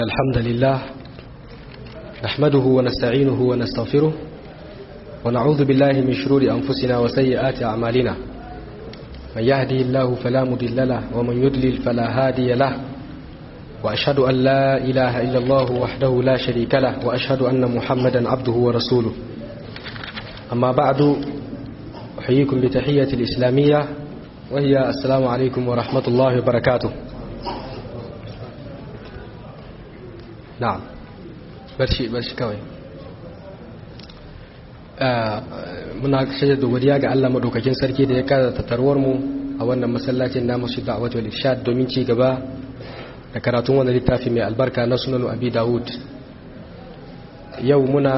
الحمد لله نحمده ونستعينه ونستغفره ونعوذ بالله من شرور أنفسنا وسيئات أعمالنا من يهدي الله فلا مضل له ومن يضلل فلا هادي له وأشهد أن لا إله إلا الله وحده لا شريك له وأشهد أن محمدا عبده ورسوله أما بعد أحييكم بتحية الإسلامية وهي السلام عليكم ورحمة الله وبركاته na'am barshi barshi kawai muna shaidar da godiya ga Allah madaukakin sarki da ya kada tatarwar mu a wannan masallacin namu shi da'awat wal irshad domin ci gaba da karatun wannan littafi mai albarka na sunan abi dawud yau muna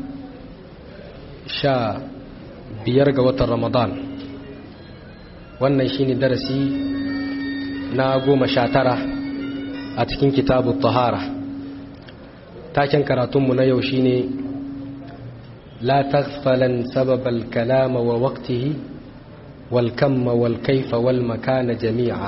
sha biyar ga watan ramadan wannan shine darasi na goma sha tara a cikin kitabu tahara taken karatunmu na yau shine la taghfalan sababal kalama wa waqtihi wal kamma wal kaifa wal makana jami'a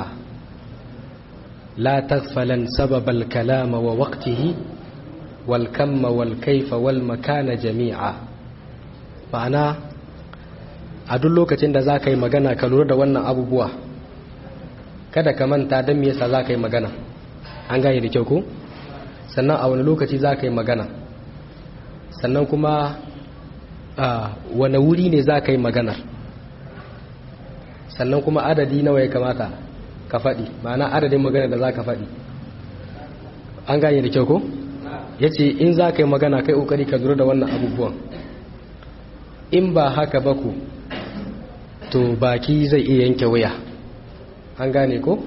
la taghfalan sababal kalama wa waqtihi wal kamma wal kaifa wal makana jami'a ma'ana a duk lokacin da za ka yi magana ka lura da wannan abubuwa kada ka manta don me yasa za ka yi magana an gane da kyau ko? sannan a wani lokaci za ka yi magana sannan kuma a wane wuri ne za ka yi maganar sannan kuma adadi nawa ya kamata ka faɗi ma'ana adadin magana da za ka faɗi an gane da kyau ko? ya ce in za ka yi magana kai ƙoƙari ka zura da wannan abubuwan in ba haka ba ku to baki zai iya yanke wuya an gane ko?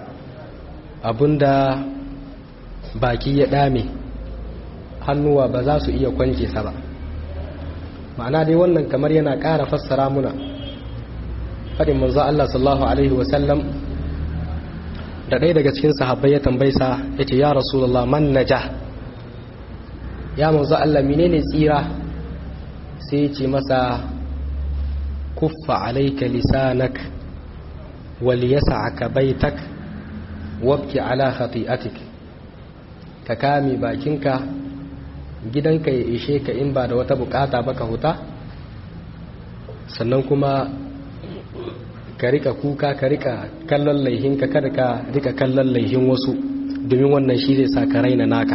abinda baki ya dame hannuwa ba za su iya kwance sa ba ma'ana dai wannan kamar yana ƙara fassara muna faɗin manzo Allah sallallahu alaihi wasallam da ɗaya daga cikin sahabbai ya tambaisa ya ce ya rasulullah man naja ya manzo Allah menene tsira sai ya ce masa kuffa alaika lisanak wal yas'aka baitak wabki ala khati'atik ka kame bakinka gidanka ya ishe ka in ba da wata bukata ba ka huta sannan kuma ka rika kuka ka rika kallon laihinka kada ka rika kallon laihin wasu domin wannan shi zai sa ka raina naka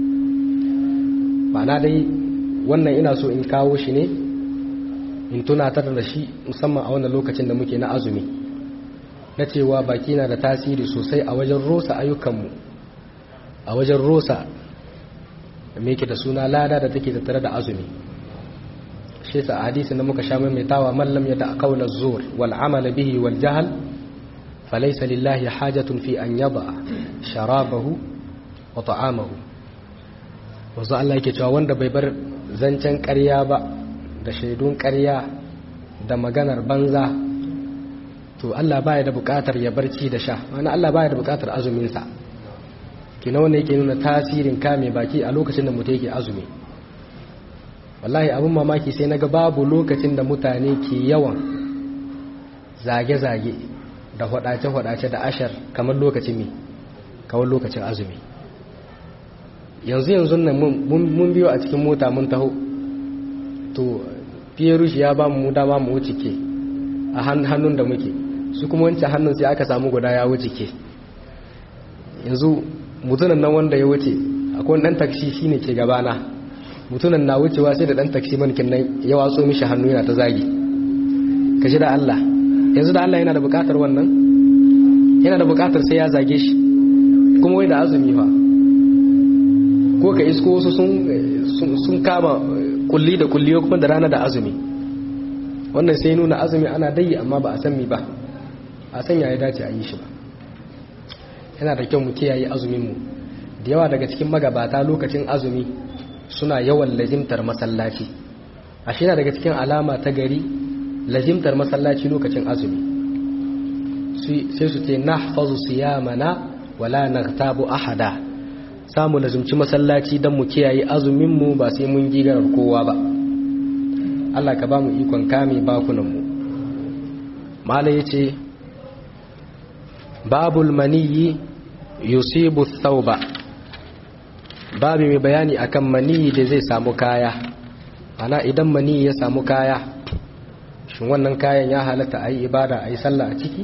na dai wannan ina so in kawo shi ne in tunatar da shi musamman a wannan lokacin da muke na azumi na cewa baki na da tasiri sosai a wajen rosa ayyukanmu a wajen rosa da ke da suna lada da take tattare da azumi shi sa hadisi da muka sha maimaitawa mallam ya da qawla zur wal amal bihi wal jahl falaysa lillahi hajatun fi an yada sharabahu wa ta'amahu wazo Allah yake cewa wanda bai bar zancen ƙarya ba da shaidun ƙarya da maganar banza to Allah baya da buƙatar ya barci da sha ma'ana Allah baya da buƙatar azumin sa kina wanda yake nuna tasirin kame baki a lokacin da mutum yake azumi wallahi abin mamaki sai naga babu lokacin da mutane ke yawan zage-zage da hwadace-hwadace da ashar kamar lokacin mi kawai lokacin azumi yanzu yanzu nan mun biyo a cikin mota mun taho to fiye rushi ya ba mu dama mu wuce ke a hannun da muke su kuma wancan hannun sai aka samu guda ya wuce ke yanzu mutunan nan wanda ya wuce akwai dan taksi shine ke gabana mutunan na wucewa sai da dan taksi mankin nan ya watso mishi hannu yana ta zagi kaji da Allah yanzu da Allah yana da bukatar wannan yana da bukatar sai ya zage shi kuma wai da azumi fa ko ka isko wasu sun sun kama kulli da kulli kuma da rana da azumi wannan sai nuna azumi ana dai amma ba a san mi ba a san ya dace a yi shi ba yana da kyau mu kiyaye azuminmu da yawa daga cikin magabata lokacin azumi suna yawan lazimtar masallaci a shi daga cikin alama ta gari lazimtar masallaci lokacin azumi sai su ce nahfazu siyamana wala naghtabu ahada samu lazimci masallaci don mu kiyaye azuminmu ba sai mun gigarar kowa ba Allah ka ba mu ikon kame bakunanmu mala yace babul maniyi yusibu thauba babu mai bayani akan mani da zai samu kaya ana idan mani ya samu kaya shin wannan kayan ya halatta a yi ibada a yi sallah a ciki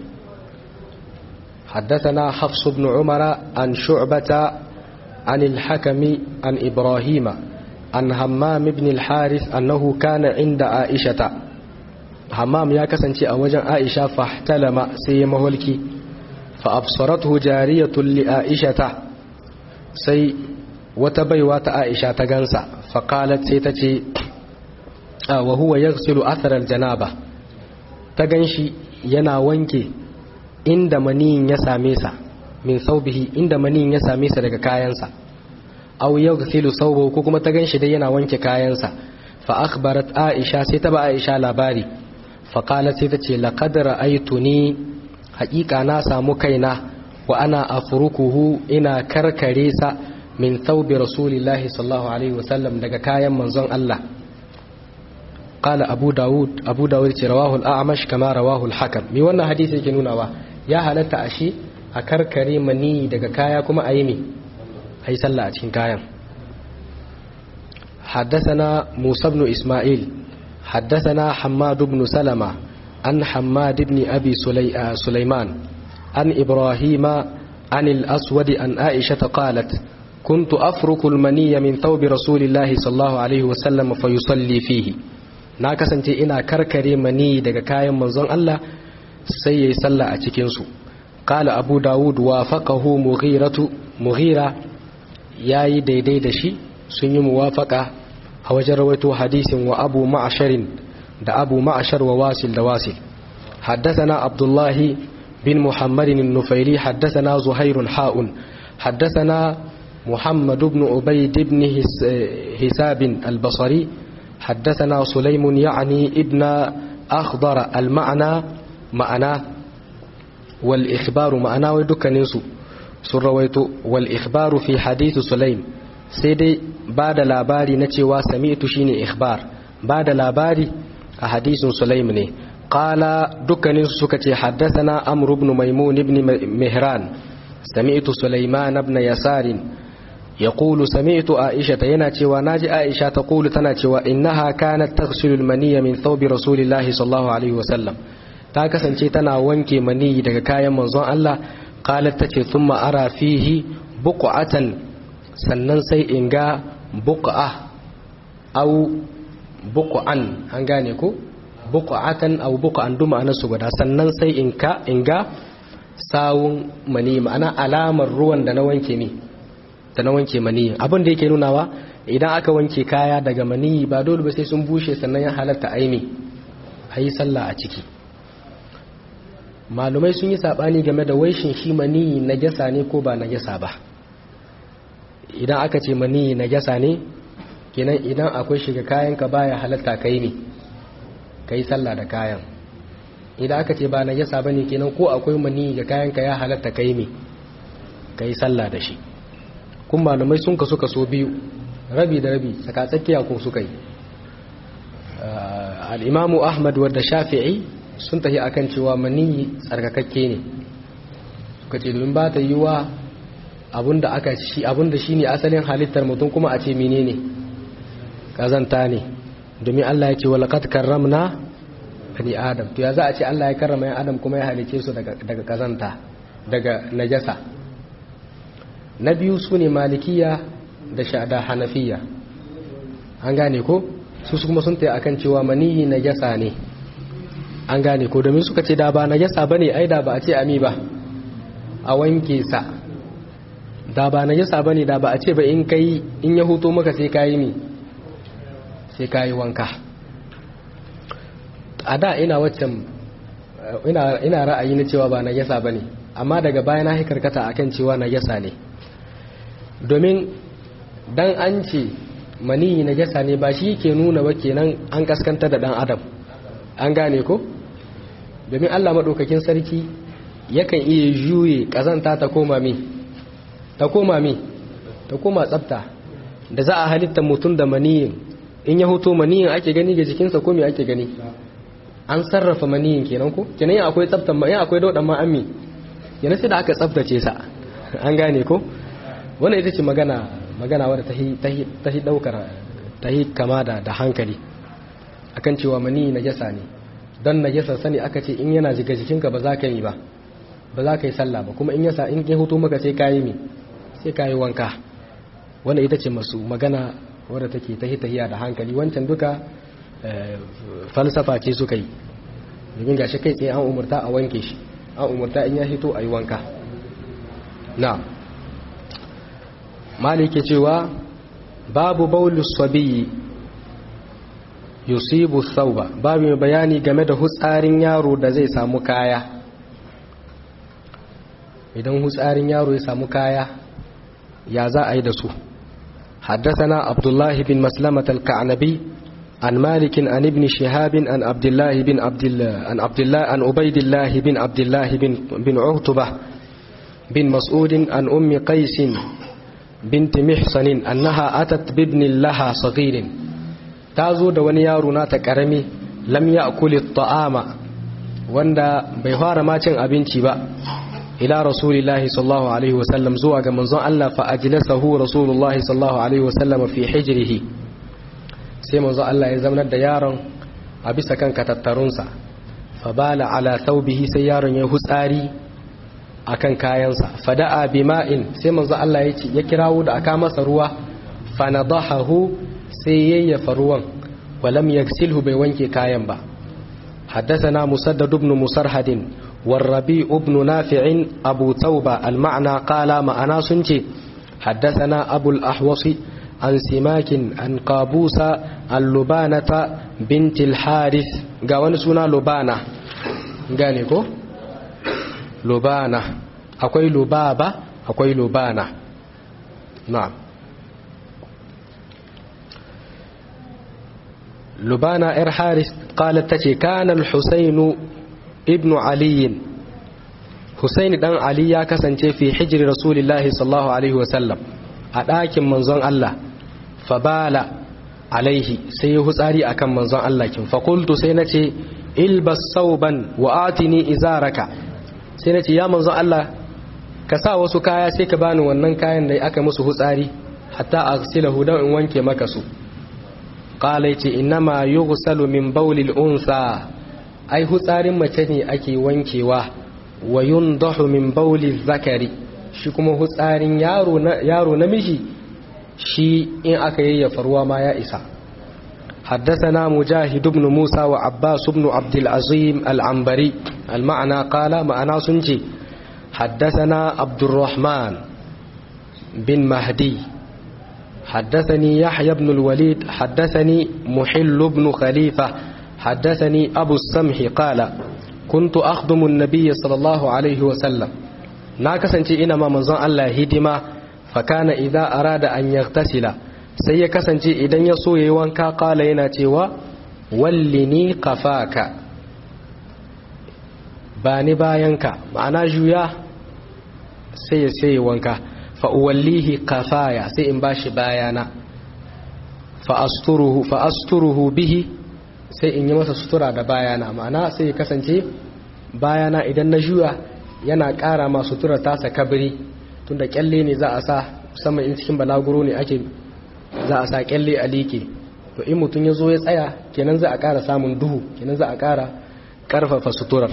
حدثنا حفص بن عمر عن شعبة عن الحكم عن إبراهيم عن همام بن الحارث أنه كان عند عائشة همام يا كسنتي أوجا عائشة فاحتلم سيمه الكي فأبصرته جارية لعائشة سي وتبيوات عائشة تغنسا فقالت سيتتي آه وهو يغسل أثر الجنابة تغنشي ينا وانكي inda maniyin ya same sa min saubihi inda maniyin ya same sa daga kayansa aw yaghsilu saubahu ko kuma ta ganshi dai yana wanke kayansa fa akhbarat aisha sai ta ba aisha labari fa qalat sai ta ce laqad ra'aytuni haqiqa na samu kaina wa ana afrukuhu ina karkare sa min thawbi rasulillahi sallallahu alaihi wasallam daga kayan manzon Allah قال أبو داود أبو داود رواه الأعمش كما رواه الحكم مي wannan hadisi yake nunawa ya halatta ashe a karkare mani daga kaya kuma a yi mi a yi sallah a cikin kayan حدثنا موسى بن إسماعيل حدثنا حماد بن سلمة عن حماد بن أبي سلي... سليمان عن إبراهيم عن الأسود عن عائشة قالت كنت أفرك المني من ثوب رسول الله صلى الله عليه وسلم فيصلي فيه na kasance ina karkare mani daga kayan manzon Allah sai yayi sallah a cikin su qala abu daud wa faqahu mughiratu mughira yayi daidai da shi sun yi muwafaqa a wajen rawaito hadisin wa abu ma'sharin da abu ma'shar wa wasil da wasil حدثنا عبد الله بن محمد النفيلي حدثنا زهير حاء حدثنا محمد بن عبيد بن حساب البصري حدثنا سليم يعني ابن أخضر المعنى معنى والإخبار معنى ودك ننسو سرويت والإخبار في حديث سليم سيدي بعد لاباري نتوى سمعت شيني إخبار بعد لاباري حديث سليم ني قال دك ننسو سكتي حدثنا أمر بن ميمون بن مهران سمعت سليمان بن يسار يقول سمعت عائشة يناتي وناجي عائشة تقول تناتي إنها كانت تغسل المنية من ثوب رسول الله صلى الله عليه وسلم تاكسن تنا وانكي مني daga kayan manzon Allah qalat tace thumma ara fihi buq'atan sannan sai in ga buq'a aw buq'an an gane ko buq'atan aw buq'an duma ana su guda sannan sai in ka in ga sawun mani ma'ana alamar ruwan da na wanke ne da na wanke maniyi abin da yake nunawa idan aka wanke kaya daga maniyi ba dole ba sai sun bushe sannan ya halatta aimi a yi sallah a ciki malumai sun yi saɓani game da waishin shi maniyi na gyasa ne ko ba na gyasa ba idan aka ce maniyi na gyasa ne kenan idan akwai shiga kayanka baya halatta ka yi ne ka yi sallah da kayan idan aka ce ba na gyasa ba ne kenan ko akwai maniyi ga kayanka ya halatta ka yi ne ka yi sallah da shi kun malamai sun kasu kaso biyu rabi da rabi tsakatsakiya ko suka yi al'imamu ahmad wadda shafi'i sun tafi akan cewa maniyi tsarkakakke ne suka ce domin ba ta yi wa abinda aka shi abinda shine asalin halittar mutum kuma a ce menene kazanta ne domin Allah ya ce walaqad karramna bani adam to ya za a ce Allah ya karrama yan adam kuma ya halice su daga daga kazanta daga najasa na biyu su ne malikiya da shada hanafiya an gane ko su kuma sun taya akan cewa maniyi na jasa ne an gane ko domin suka ce da ba na jasa ba ne ai da ba a ce ami ba a wanke sa da ba na jasa ba ne da ba a ce ba in kai in ya huto maka sai kayi ne sai kayi wanka a da ina waccan ina ra'ayi na cewa ba na jasa ba ne amma daga baya na karkata akan cewa na jasa ne domin dan an ce maniyi na jasa ne ba shi ke nuna ba kenan an kaskanta da dan adam an gane ko domin allah maɗaukakin sarki yakan iya juye ƙazanta ta koma mi ta koma mi ta koma tsafta da za a halitta mutum da maniyin in ya hoto maniyin ake gani ga jikinsa ko me ake gani an sarrafa maniyin kenan ko kenan yin akwai tsaftan ma yin akwai daudan ma ammi kenan sai da aka tsaftace sa an gane ko wannan ita ce magana magana wadda ta hi daukar ta hi kama da da hankali akan cewa mani najasa ne don najasa sani aka ce in yana jiga jikinka ba za ka yi ba ba za ka yi sallah ba kuma in yasa in ya hutu maka sai kayi mi sai kayi wanka wanda ita ce masu magana wadda take ta tahiya da hankali wancan duka falsafa ce suka yi domin ga shi kai tsaye an umarta a wanke shi an umarta in ya hito a yi wanka na malike cewa babu baulus sabiyi yusibu sauba babu mai bayani game da hutsarin yaro da zai samu kaya idan hutsarin yaro ya samu kaya ya za a yi da su حدثنا عبد الله بن مسلمة الكعنبي عن مالك عن ابن شهاب عن عبد الله بن عبد الله عن عبد الله عن عبيد الله بن عبد الله بن بن عتبة بن مسعود عن أم قيس بنت محصن أنها أتت بابن لها صغير تازو دوني يارنا تكرمي لم يأكل الطعام وندا بيهار ما تن أبنتي با ila rasulillahi sallallahu alaihi wasallam zuwa ga manzon Allah fa ajlasahu rasulullahi sallallahu alaihi wasallam fi hijrihi sai manzon Allah ya zaunar da yaron a bisa kan katattarunsa fa bala ala thawbihi sai yaron ya hutsari akan kayansa fada'a bima'in sai manzon Allah ya ce ya kirawo da aka masa ruwa fa nadahahu sai yayyafa ruwan walam yaksilhu bai wanke kayan ba حدثنا مسدد بن مسرهد والربيع بن نافع أبو توبة المعنى قال ما أنا سنتي حدثنا أبو الأحوص عن سماك عن قابوس اللبانة بنت الحارث قوان سنا لبانة قانيكو لبانة أكوي لبابة أكوي لبانة نعم لبانة إر حارث قالت تتي كان الحسين ابن علي حسين دان علي ya kasance fi hijri rasulillahi sallallahu alaihi wasallam a ɗakin manzon Allah fabala alaihi sai ya hutsari akan manzon Allah kin fakultu sai nace ilbas sauban wa atini izaraka sai nace ya manzon Allah ka sa wasu kaya sai ka bani wannan kayan da aka musu hutsari hatta aghsilahu dan in wanke maka su qala yace innama yughsalu min bawlil unsa ai hutsarin mace ne ake wankewa wa yundahu min bauli zakari shi kuma hutsarin yaro na yaro namiji shi in aka yayyafa ruwa ma ya isa حدثنا مجاهد بن موسى وعباس بن عبد العظيم العنبري المعنى قال معنا سنجي حدثنا عبد الرحمن بن مهدي حدثني يحيى بن الوليد حدثني محل بن خليفة حدثني أبو السمح قال كنت أخدم النبي صلى الله عليه وسلم ناكسنتي إنما منظر الله هدما فكان إذا أراد أن يغتسل sai ya kasance idan ya so yayi wanka kala yana cewa wallini kafaka ba ni bayanka ma'ana juya sai ya sai wanka fa uwallihi kafaya sai in bashi bayana fa asturuhu fa asturuhu bihi sai in yi masa sutura da bayana ma'ana sai ya kasance bayana idan na juya yana ƙara ma sutura tasa kabiri tunda kyalle ne za a sa musamman in cikin balaguro ne ake za a sa kyalle a liƙe to in mutum ya zo ya tsaya kenan za a ƙara samun duhu kenan za a ƙara ƙarfafa suturar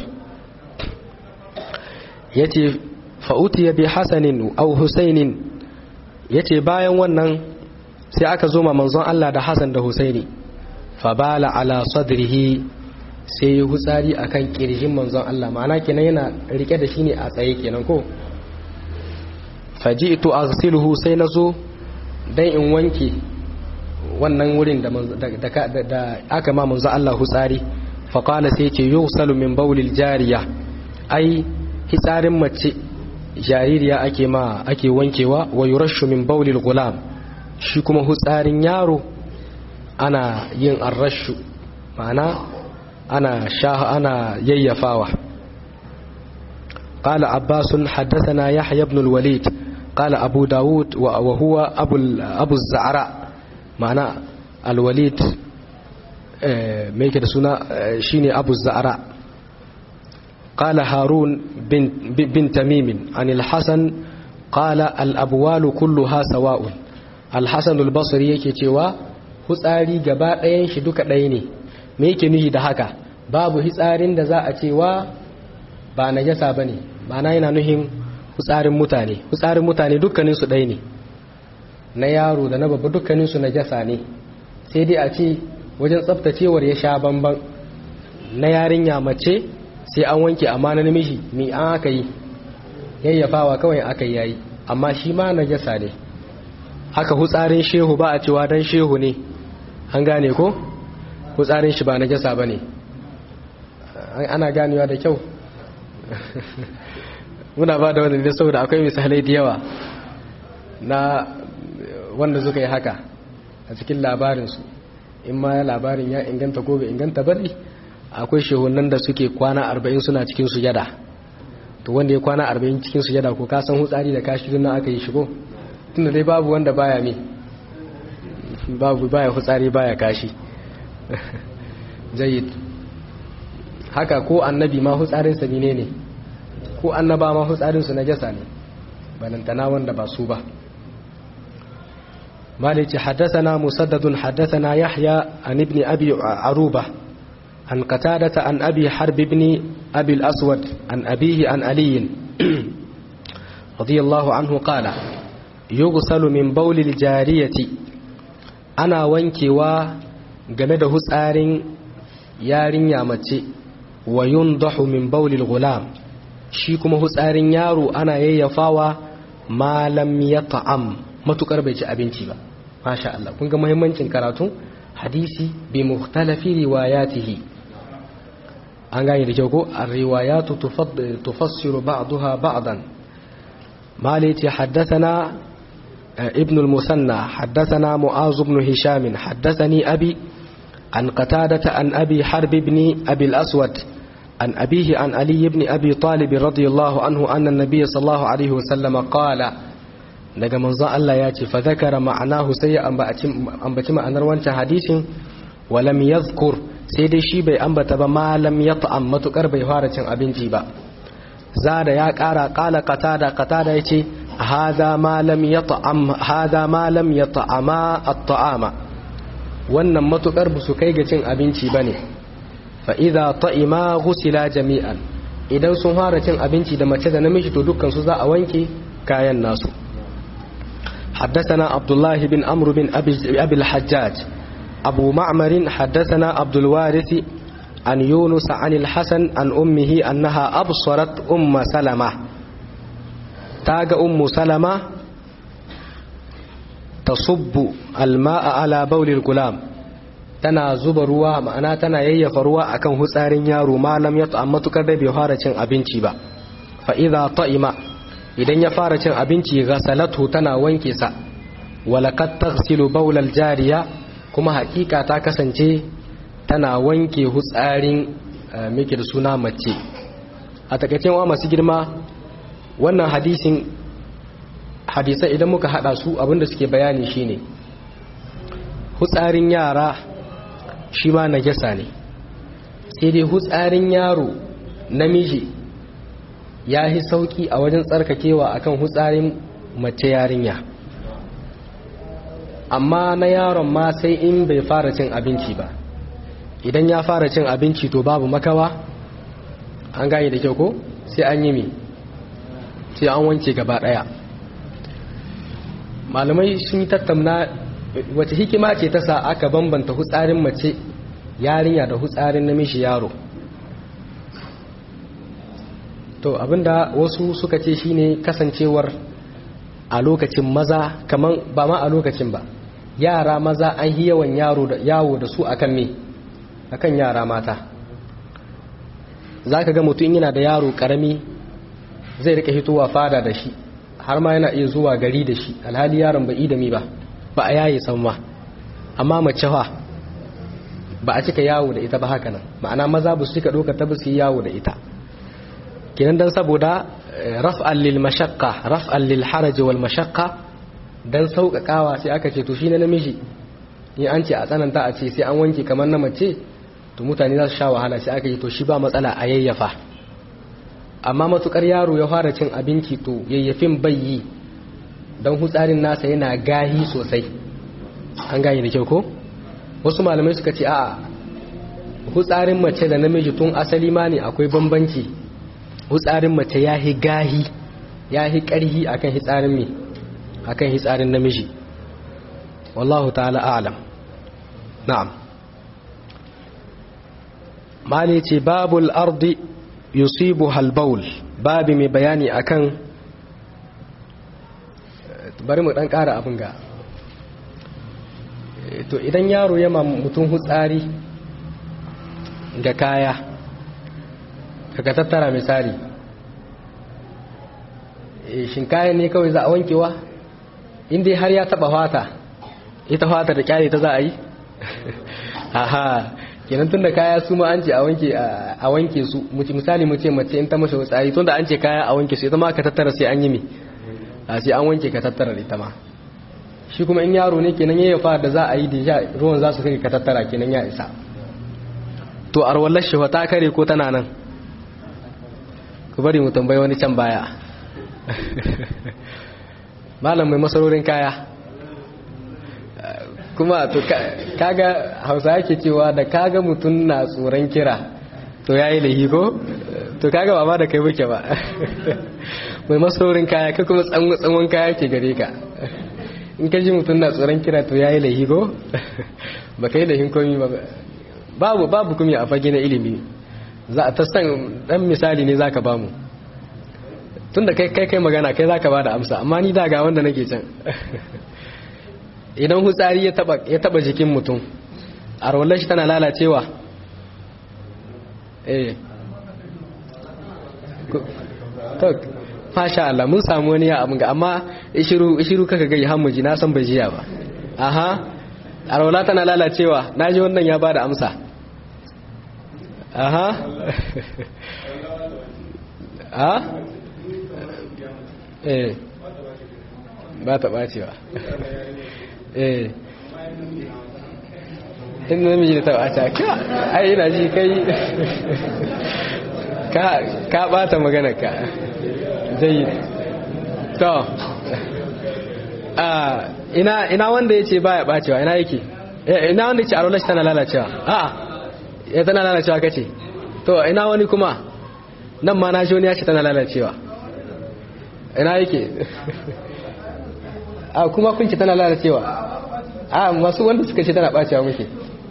ya ce fa'uti ya bi hasanin au husainin ya ce bayan wannan sai aka zo ma manzon Allah da Hassan da Husaini fabala ala sadrihi sai ya hutsari akan kirjin manzon Allah ma'ana kenan yana rike da shi ne a tsaye kenan ko faji'tu aghsiluhu sai nazo dan in wanke wannan wurin da da aka ma manzon Allah hutsari fa qala sai ce yusalu min bawlil jariya ai hitsarin mace jaririya ake ma ake wankewa wa yurashu min bawlil gulam shi kuma hutsarin yaro ana yin arrashu ma'ana ana shaha ana yayyafawa قال عباس حدثنا يحيى بن الوليد قال أبو داود وهو أبو, أبو الزعراء معنى الوليد ميك سنة شيني أبو الزعراء قال هارون بن, بن تميم عن الحسن قال الأبوال كلها سواء al-hasan al-basri yake cewa hutsari gaba ɗayan shi duka ɗaya ne me yake nuhi da haka babu hitsarin da za a cewa ba najasa bane ma'ana yana nuhin hutsarin mutane hutsarin mutane dukkanin su ɗaya ne na yaro da na babba dukkanin su najasa ne sai dai a ce wajen tsaftacewar ya sha bamban na yarinya mace sai an wanke amma na namiji mi an aka yi yayyafawa kawai aka yayi amma shi ma najasa ne haka hutsarin shehu ba a cewa dan shehu ne an gane ko hutsarin shi ba najasa bane ana ganewa da kyau muna ba da wannan ne saboda akwai misalai da yawa na wanda suka yi haka a cikin labarinsu in ma labarin ya inganta ko bai inganta bane akwai shehunan da suke kwana arba'in suna cikin sujada to wanda ya kwana arba'in cikin sujada ko ka san hutsari da kashi na aka yi shigo tunda dai babu wanda baya me babu baya hutsari baya kashi jayyid haka ko annabi ma hutsarin sa ne ne ko annaba ma hutsarin su najasa ne balantana wanda ba su ba مالك حدثنا مسدد حدثنا يحيى عن ابن أبي عروبة عن قتادة عن أبي حرب بن أبي الأسود عن أبيه عن علي رضي الله عنه قال يغسل من بول الجارية أنا وانكي و جمده سار يارين يامتي وينضح من بول الغلام شيكم سار يارو أنا ييفاوى ما لم يطعم matukar bai ci abinci ba masha Allah kun ga muhimmancin karatu hadisi bi mukhtalafi riwayatihi an gane da kyau ko ar-riwayatu tufassiru ba'daha ba'dan malati haddathana ibn al-musanna haddathana mu'az ibn hisham haddathani abi an qatadata an abi harb ibn abi al-aswad an abihi an ali ibn abi talib radiyallahu anhu anna an-nabiy sallallahu alaihi wasallam qala daga manzon Allah ya ce fa zakara ma'anahu sai ya ambaci ma'anar wancan hadisin walam yadhkur sai dai shi bai ambata ba malam ya ta'am matukar bai fara cin abinci ba zada ya kara kala qatada qatada yace hada malam ya ta'am hada malam ya ta'ama at-ta'ama wannan matukar ba su kai ga cin abinci bane fa idza ta'ima ghusila jami'an idan sun fara cin abinci da mace da namiji to dukkan su za a wanke kayan nasu حدثنا عبد الله بن عمرو بن أبي, أبي الحجاج أبو معمر حدثنا عبد الوارث عن يونس عن الحسن عن أمه أنها أبصرت أم سلمة تاج أم سلمة تصب الماء على بول الغلام tana zuba ruwa ma'ana tana yayyafa ruwa akan hutsarin yaro malam ya ta'amma tukar da bai fara cin abinci ba fa idza ta'ima idan ya fara cin abinci ghasalatu tana wanke sa walakat taghsilu bawlal jariya kuma hakika ta kasance tana wanke hutsarin miki da suna mace a takaicin wa masu girma wannan hadisin hadisai idan muka hada su abinda suke bayani shine hutsarin yara shi ma najasa ne sai dai hutsarin yaro namiji ya yi sauki a wajen tsarkakewa akan hutsarin mace yarinya amma na yaron ma sai in bai fara cin abinci ba idan ya fara cin abinci to babu makawa an gane da kyau ko sai an yi mi sai an wanke gaba daya malamai sun yi tattauna wace hikima ce ta sa aka bambanta hutsarin mace yarinya da hutsarin namiji yaro to abinda wasu suka ce shine kasancewar a lokacin maza kaman ba ma a lokacin ba yara maza an yi yawan yaro da yawo da su akan me akan yara mata zaka ga mutum yana da yaro karami zai rika hitowa fada da shi har ma yana iya zuwa gari da shi alhali yaron bai da mi ba ba a yaye san ma amma mace fa ba a cika yawo da ita ba haka nan ma'ana maza ba su cika doka ta ba su yi yawo da ita kenan dan saboda raf'an lil mashaqqa raf'an lil haraj wal mashaqqa dan sauƙaƙawa sai aka ce to shi na namiji in an ce a tsananta a ce sai an wanke kamar na mace to mutane za su sha wahala sai aka ce to shi ba matsala a yayyafa amma matukar yaro ya fara cin abinci to yayyafin bayyi don hutsarin nasa yana gahi sosai an gane da kyau ko wasu malamai suka ce a hutsarin mace da namiji tun asali ma ne akwai bambanci hutsarin mace ya hi gahi ya hi karhi akan hitsarin me akan hitsarin namiji wallahu ta'ala a'lam na'am mali ce babul ardi yusibu halbaul babi mai bayani akan bari mu dan kara abin ga to idan yaro ya mutum hutsari ga kaya ka tattara misali shin kayan ne kawai za a wankewa inda har ya taba fata ita fata da kyale ta za a yi aha kenan tunda kaya su ma an ce a wanke a wanke su misali mu ce mace in ta mashi hutsari tunda an ce kaya a wanke su ita ma ka tattara sai an yi me a sai an wanke ka tattara ita ma shi kuma in yaro ne kenan yayin fa da za a yi da ruwan za su kai ka tattara kenan ya isa to arwallar shi ta kare ko tana nan ku bari mu tambayi wani can baya malam mai masarorin kaya kuma to kaga hausa yake cewa da kaga mutum na tsoron kira to yayi lahi ko to kaga ba ma da kai muke ba mai masarorin kaya ka kuma tsawon kaya ke gare ka in ka ji mutum na tsoron kira to yayi lahi ko ba kai lahin komi ba babu babu kuma a fage na ilimi za a ta san dan misali ne zaka bamu tunda kai kai kai magana kai zaka bada amsa amma ni daga wanda nake can idan hutsari ya taba ya taba jikin mutum arwallar shi tana lalacewa eh to masha Allah mun samu wani ya abin ga amma ishiru ishiru kaka ga hammuji na san bai jiya ba aha arwala tana lalacewa naji wannan ya bada amsa aha a eh ba ta bacewa eh in namiji da ta bace ka ai ina ji kai ka ka bata magana ka zai to a ina ina wanda yace baya bacewa ina yake ina wanda yace arola tana lalacewa a'a ya tana lalacewa kace to ina wani kuma nan ma na shi wani ya ce tana lalacewa ina yake a kuma kun ce tana lalacewa a masu wanda suka ce tana bacewa muke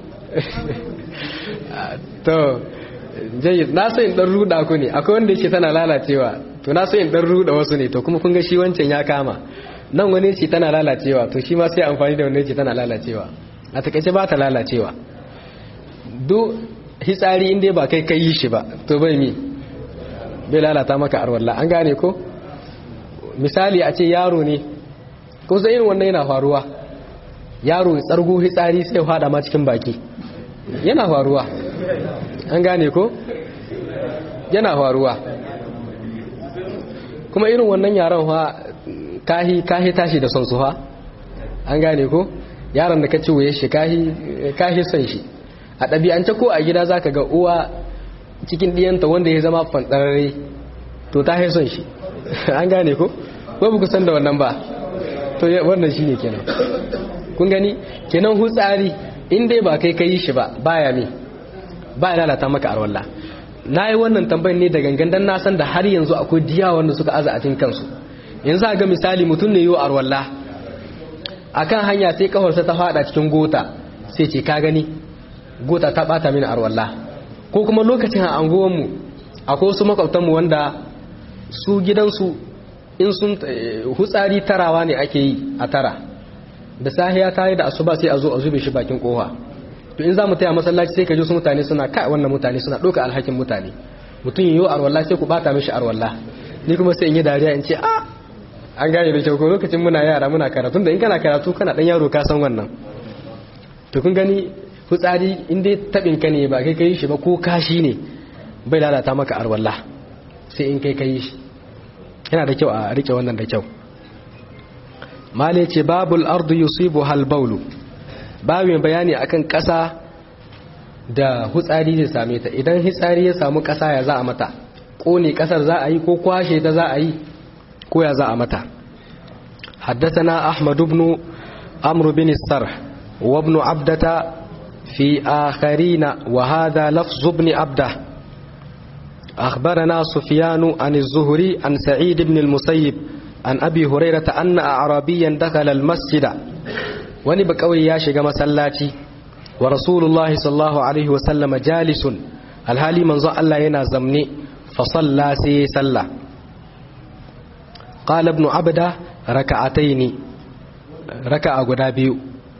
to jayyid na so in dan ruda ku ne akwai wanda yake tana lalacewa to na so in dan ruda wasu ne to kuma kun ga shi wancan ya kama nan wani ce tana lalacewa to shi ma sai amfani da wanda yake tana lalacewa a takaice ba ta lalacewa duk hitsari inda ba kai kai yi shi ba to bai mi bai lalata maka arwalla an gane ko misali a ce yaro ne ko sai irin wannan yana faruwa yaro tsargo hitsari sai ya fada ma cikin baki yana faruwa an gane ko yana faruwa kuma irin wannan yaron fa kahi kahi tashi da son su fa an gane ko yaron da ka ci wuye shi kahi kahi son shi a ɗabi'ance ko a gida zaka ga uwa cikin ɗiyanta wanda ya zama fanɗarare to ta son shi an gane ko ko ba ku san da wannan ba to wannan shi ne kenan kun gani kenan hutsari in dai ba kai ka yi shi ba baya me ba ya lalata maka arwalla na yi wannan tambayin ne da gangan dan na san da har yanzu akwai diya wanda suka aza a cikin kansu yanzu ga misali mutum ne yiwu arwalla akan hanya sai kafarsa ta fada cikin gota sai ce ka gani gota ta bata mini arwalla ko kuma lokacin a anguwanmu akwai wasu makwabtanmu wanda su gidansu in sun hutsari tarawa ne ake yi a tara da sahiya ta yi da asuba sai a zo a zube shi bakin kowa to in za mu taya masallaci sai ka ji su mutane suna kai wannan mutane suna ɗauka alhakin mutane mutum yiwu arwalla sai ku bata mishi arwalla ni kuma sai in yi dariya in ce a an gane da kyau ko lokacin muna yara muna karatu da in kana karatu kana dan yaro ka san wannan to kun gani hutsari in dai tabin ka ne ba kai kai shi ba ko kashi ne bai lalata maka arwalla sai in kai kai shi yana da kyau a rike wannan da kyau male ce babul ardu yusibu hal baulu babu mai bayani akan ƙasa da hutsari zai same ta idan hitsari ya samu ƙasa ya za a mata ƙone ƙasar za a yi ko kwashe ta za a yi ko ya za a mata حدثنا أحمد بن عمرو بن السرح وابن عبدة في آخرين وهذا لفظ ابن عبده أخبرنا سفيان عن الزهري عن سعيد بن المسيب عن أبي هريرة أن أعرابيا دخل المسجد ونبكوي ياشق مسلاتي ورسول الله صلى الله عليه وسلم جالس الهالي منظر الله ينازمني فصلى سي سلى قال ابن عبده ركعتين ركع غدابيو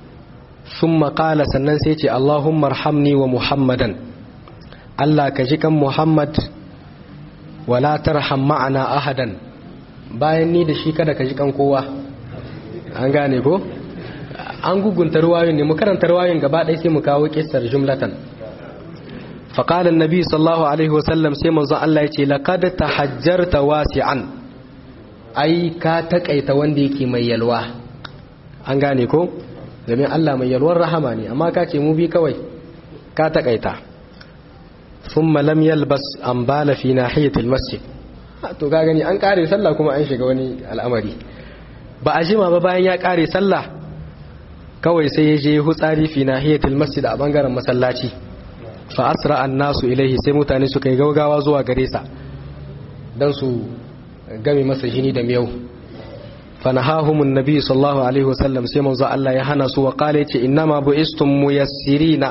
ثم قال سنن سيتي اللهم ارحمني ومحمدا الله كجكم محمد ولا ترحم معنا أحدا bayan ni da shi kada ka ji kan kowa an gane ko an gugunta ruwayoyin ne mu karanta ruwayoyin gaba ɗaya sai mu kawo kissar jumlatan faqala annabi sallallahu alaihi wasallam sai manzon Allah ya ce laqad tahajjarta wasi'an ai ka takaita wanda yake mai yalwa an gane ko domin Allah mai yalwar rahama ne amma ka ce mu bi kawai ka takaita thumma lam yalbas an bala fi nahiyatil masjid to ga gani an kare sallah kuma an shiga wani al'amari ba a jima ba bayan ya kare sallah kawai sai ya je hutsari fi nahiyatil masjid a bangaren masallaci fa asra an-nasu ilaihi sai mutane suka yi gaugawa zuwa gare sa dan su game masa jini da miyau fanahahumun nabi sallallahu alaihi wasallam sai manzo Allah ya hana su wa qala yace innama buistum muyassirina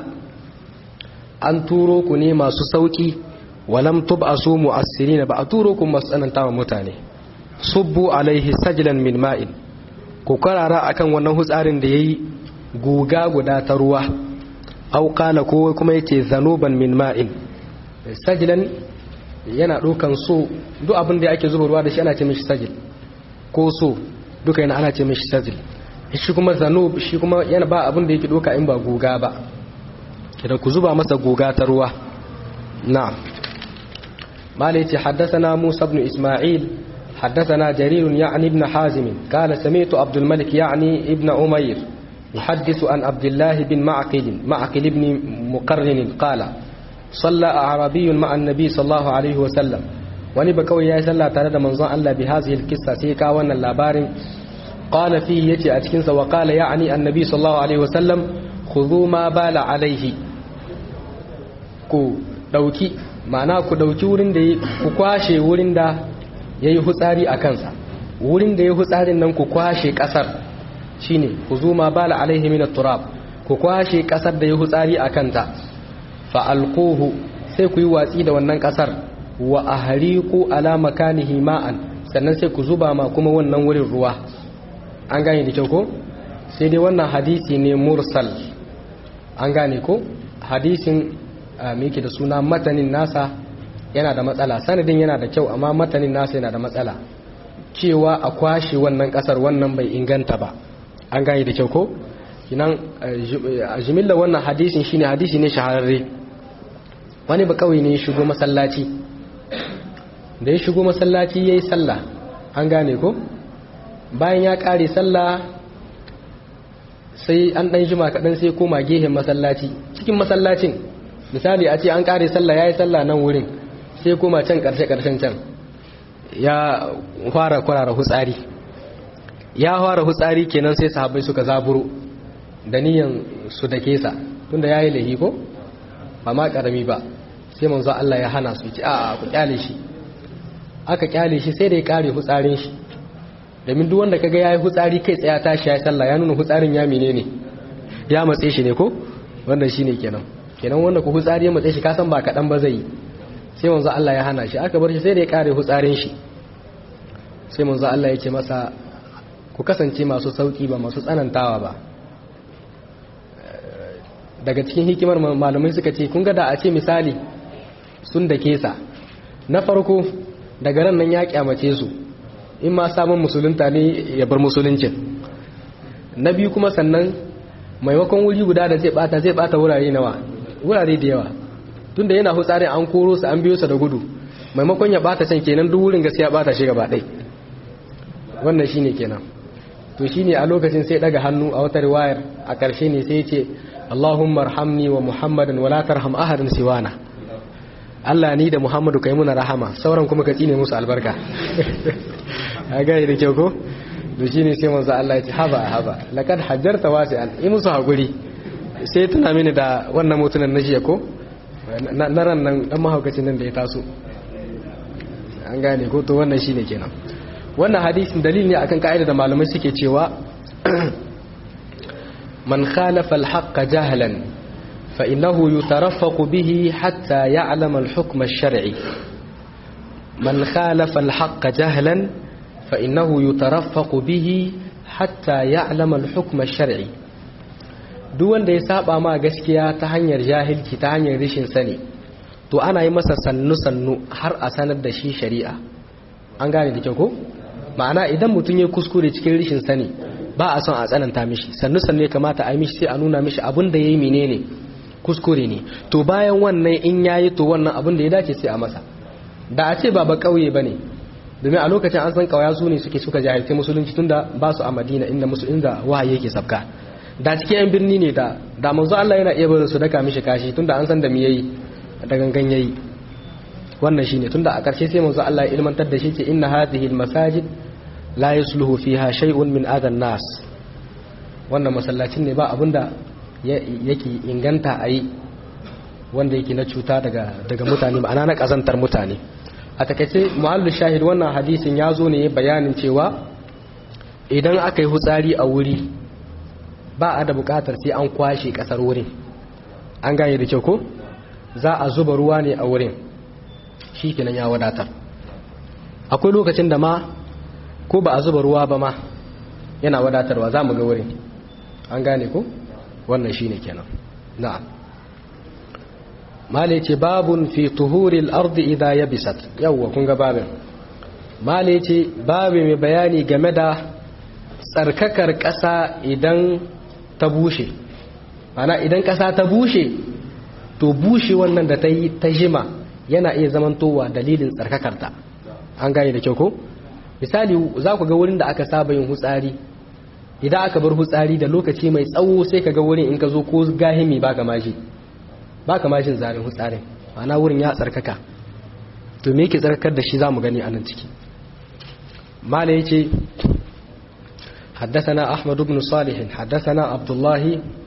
an turo ku ne masu sauki walam tub'asu mu'assirina ba a turo ku masu tsananta wa mutane subbu alaihi sajlan min ma'in ku karara akan wannan hutsarin da yayi guga guda ta ruwa aw qala ko kuma yace zanuban min ma'in sajlan yana ɗaukan so duk abin da ake zuba ruwa da shi ana ce mishi sajil ko so duka yana ana ce mishi sajil shi kuma zanub shi kuma yana ba abin da yake ɗauka in ba guga ba kidan ku zuba masa guga ta ruwa na'am malai ce haddathana Musa ibn Isma'il haddathana Jarir ya'ni ibn Hazim qala sami'tu Abdul Malik ya'ni ibn Umayr يحدث عن عبد الله بن معقل معقل بن مقرن قال صلى أعرابي مع النبي صلى الله عليه وسلم wani ba kawai ya yi sallah tare da manzon Allah bi hazihi alqissa sai ka wannan labarin qala fihi yace a cikin sa wa qala ya'ni annabi sallallahu alaihi wasallam khudhu ma bala alaihi ku dauki ma'ana ku dauki wurin da ku kwashe wurin da yayi hutsari a kansa wurin da yayi hutsarin nan ku kwashe kasar shine khudhu ma bala alaihi min at-turab ku kwashe kasar da yayi hutsari a kanta fa'alƙuhu sai ku yi watsi da wannan ƙasar wa a hariku ala makanihi ma'an sannan sai ku zuba ma kuma wannan wurin ruwa an gane da kyau ko sai dai wannan hadisi ne mursal an gane ko hadisin miki da suna matanin nasa yana da matsala sanadin yana da kyau amma matanin nasa yana da matsala cewa a kwashe wannan ƙasar wannan bai inganta ba an gane da kyau ko kinan a jimillar wannan hadisin shine hadisi ne shahararre wani ba kawai ne ya shigo masallaci da ya shigo masallaci ya yi sallah an gane ko bayan ya kare sallah sai an ɗan jima kaɗan sai koma gehen masallaci cikin masallacin misali a ce an kare sallah ya yi sallah nan wurin sai koma can ƙarshe-ƙarshen can ya fara kwarara hutsari ya fara hutsari kenan sai sahabbai suka zaburo da niyan su da kesa tunda ya yi lahi ko ba ma karami ba sai manzo Allah ya hana su ci a ku kyale shi aka kyale shi sai da ya kare hutsarin shi domin duk wanda kaga yayi hutsari kai tsaya tashi ya sallah ya nuna hutsarin ya menene ya matse shi ne ko wannan shine kenan kenan wanda ku hutsari ya matse shi ka san ba kadan ba zai sai manzo Allah ya hana shi aka bar shi sai da ya kare hutsarin shi sai manzo Allah ya ce masa ku kasance masu sauki ba masu tsanantawa ba daga cikin hikimar malamai suka ce kun ga da a ce misali sun da kesa na farko daga ran nan ya kyamace su in ma samun musulunta ne ya bar musuluncin na biyu kuma sannan maimakon wuri guda da zai bata zai bata wurare nawa wurare da yawa tunda yana hutsarin an koro su an biyo su da gudu maimakon ya bata can kenan duk wurin gaskiya bata shi gaba ɗai wannan shine kenan to shine a lokacin sai daga hannu a wata riwayar a ƙarshe ne sai ya ce Allahumma arhamni wa Muhammadan wala tarham ahadan siwana Allah ni da Muhammadu kai muna rahama sauran kuma ka tsine musu albarka a gane da kyau ko da shi ne sai manzo Allah ya ce haba haba laqad hajjarta wasi'an yi musu hakuri sai tuna mini da wannan mutunan na jiya ko na ran nan dan mahaukacin nan da ya taso an gane ko to wannan shine kenan wannan hadisin dalili ne akan ka'ida da malamai suke cewa man khalafa al-haqq jahlan fa innahu yutaraffaqu bihi hatta ya'lama al-hukm ash-shar'i man khalafa al-haqq jahlan fa innahu yutaraffaqu bihi hatta ya'lama al-hukm ash-shar'i duk wanda ya saba ma gaskiya ta hanyar jahilci ta hanyar rishin sani to ana yi masa sannu-sannu har a sanar da shi shari'a an gane da kyau ko ma'ana idan mutum ya kuskure cikin rishin sani ba a son a tsananta mishi sannu-sannu ya kamata a yi mishi sai a nuna mishi abin da ya yi menene kuskure ne to bayan wannan in ya yi to wannan abin da ya dace sai a masa da a ce ba ba kauye ba ne domin a lokacin an san kawaya su ne suke suka jahilci musulunci tunda ba su a madina inda musulun da wahayi yake sabka da cikin yan birni ne da da manzo Allah yana iya barin su daka mishi kashi tunda an san da me yayi da gangan yayi wannan shine tunda a ƙarshe sai manzo Allah ya ilmantar da shi ce inna hadhihi almasajid la yusluhu fiha shay'un min adan nas wannan masallacin ne ba abinda yake inganta ayi wanda yake na cuta daga daga mutane ma'ana na kazantar mutane a takaice muhallu shahid wannan hadisin ya zo ne bayanin cewa idan aka yi hutsari a wuri ba a da bukatar sai an kwashe kasar wurin an gane da kyau ko za a zuba ruwa ne a wurin shi kenan ya wadatar akwai lokacin da ma ko ba a zuba ruwa ba ma yana wadatarwa za mu ga wurin an gane ko wannan shi ne kenan na'am mala ce babun fi tuhuril ardi idha yabisat yawwa kun ga babin mala ce babu mai bayani game da tsarkakar ƙasa idan ta bushe mana idan ƙasa ta bushe to bushe wannan da ta yi ta jima yana iya zamantowa dalilin tsarkakarta an gane da kyau ko misali za ku ga wurin da aka saba yin hutsari idan aka bar hutsari da lokaci mai tsawo sai ka ga wurin in ka zo ko gahimi ba ka mashi ba ka mashin zarin hutsarin mana wurin ya tsarkaka to me yake tsarkakar da shi za mu gani a nan ciki mala ya ce حدثنا أحمد بن صالح حدثنا عبد الله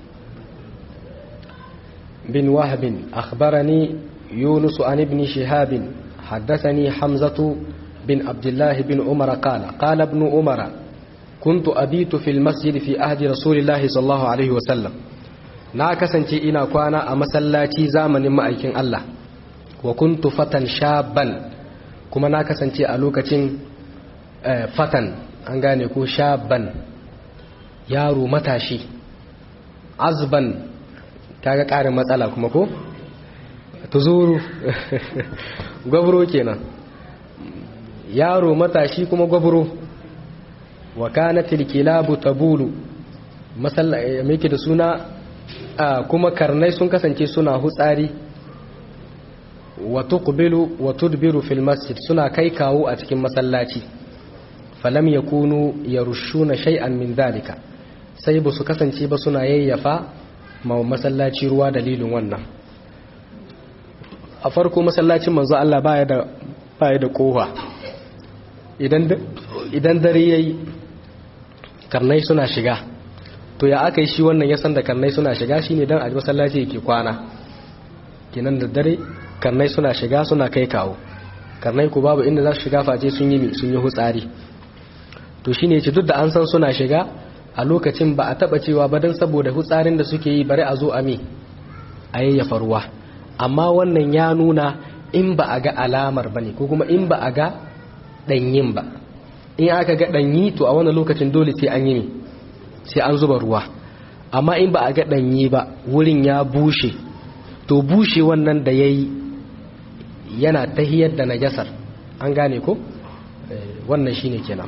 بن وهب أخبرني يونس عن ابن شهاب حدثني حمزة بن عبد الله بن عمر قال قال ابن عمر كنت أبيت في المسجد في أهد رسول الله صلى الله عليه وسلم na kasance ina kwana a masallaci zamanin ma'aikin Allah wa kuntu fatan shaban kuma na kasance a lokacin fatan an gane ko shaban yaro matashi azban kaga ƙarin matsala kuma ko tuzuru gwabro kenan yaro matashi kuma gwabro wa kanatil kilabu tabulu masalla yake da suna kuma karnai sun kasance suna hutsari wa tuqbilu wa tudbiru fil masjid suna kai kawo a cikin masallaci falam yakunu yarushuna shay'an min dalika sai ba su kasance ba suna yayyafa ma masallaci ruwa dalilin wannan a farko masallacin manzo Allah baya da baya da kowa idan idan dare yayi karnai suna shiga to ya aka yi shi wannan ya san da karnai suna shiga shine dan a masallaci yake kwana kenan da dare karnai suna shiga suna kai kawo karnai ku babu inda za su shiga face sun yi sun yi hutsari to shine yace duk da an san suna shiga a lokacin ba a taba cewa ba dan saboda hutsarin da suke yi bari a zo a me a yayyafa ruwa amma wannan ya nuna in ba a ga alamar bane ko kuma in ba a ga danyin ba in aka ga danyi to a wannan lokacin dole sai an yi ne sai an zuba ruwa amma in ba a ga danyi ba wurin ya bushe to bushe wannan da yayi yana tahiyar da najasar an gane ko wannan shine kenan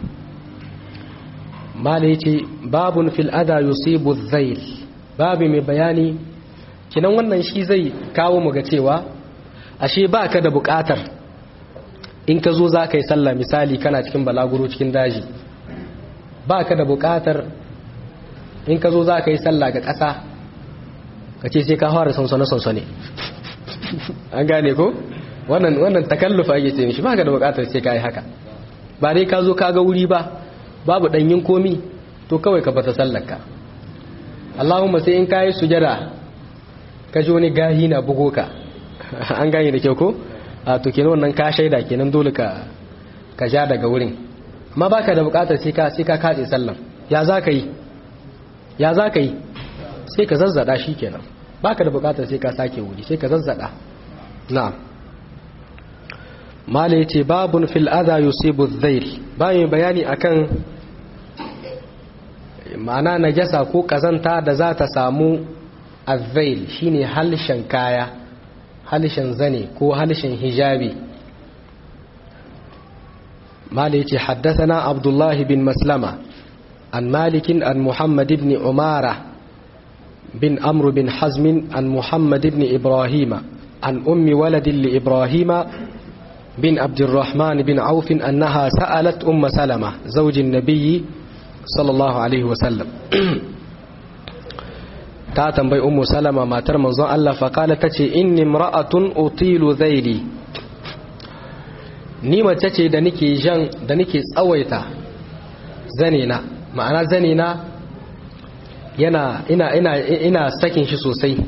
mala yace babun fil ada yusibu dhail babu mai bayani kinan wannan shi zai kawo mu ga cewa ashe baka da bukatar in ka zo za ka yi sallah misali kana cikin balaguro cikin daji baka da bukatar in ka zo za ka yi sallah ga ƙasa ka ce sai ka fara sansane-sansane an gane ko wannan wannan takallufa ake ce mishi baka da bukatar sai ka yi haka ba dai ka zo ka ga wuri ba babu danyin komi to kawai ka bata sallarka Allahumma sai in kayi sujada ka ji wani gahi na bugo ka an gane da kyau ko a to kenan wannan ka shaida kenan dole ka ka ja daga wurin amma baka da bukatar sai ka sai ka katse sallan ya za ka yi ya za ka yi sai ka zazzada shi kenan baka da bukatar sai ka sake wuri sai ka zazzada na'am mala yace babun fil adha yusibu adh-dhayl bayan bayani akan ma'ana najasa ko kazanta da za ta samu adh-dhayl shine halshen kaya halshen zane ko halshen hijabi mala yace haddathana abdullahi bin maslama an malikin an muhammad ibn umara bin amr bin hazm an muhammad ibn ibrahima an ummi walad li ibrahima بن عبد الرحمن بن عوف أنها سألت أم سلمة زوج النبي صلى الله عليه وسلم تاتم بي أم سلمة ما ترمى الله فقالت تتي إني امرأة أطيل ذيلي ni mace ce da nake jan da nake tsawaita zanina ma'ana zanina yana ina ina ina sakin shi sosai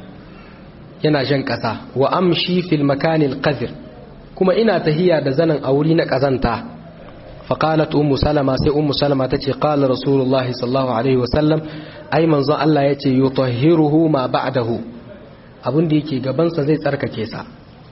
yana jan ƙasa wa amshi fil makanil qadir kuma ina tahiya da zanen a wuri na ƙazanta faƙalat ummu salama sai ummu salama ta ce ƙala rasulullah sallallahu alaihi wasallam ai manzon Allah ya ce yutahhiruhu ma ba'dahu abin da yake gabansa zai tsarkake sa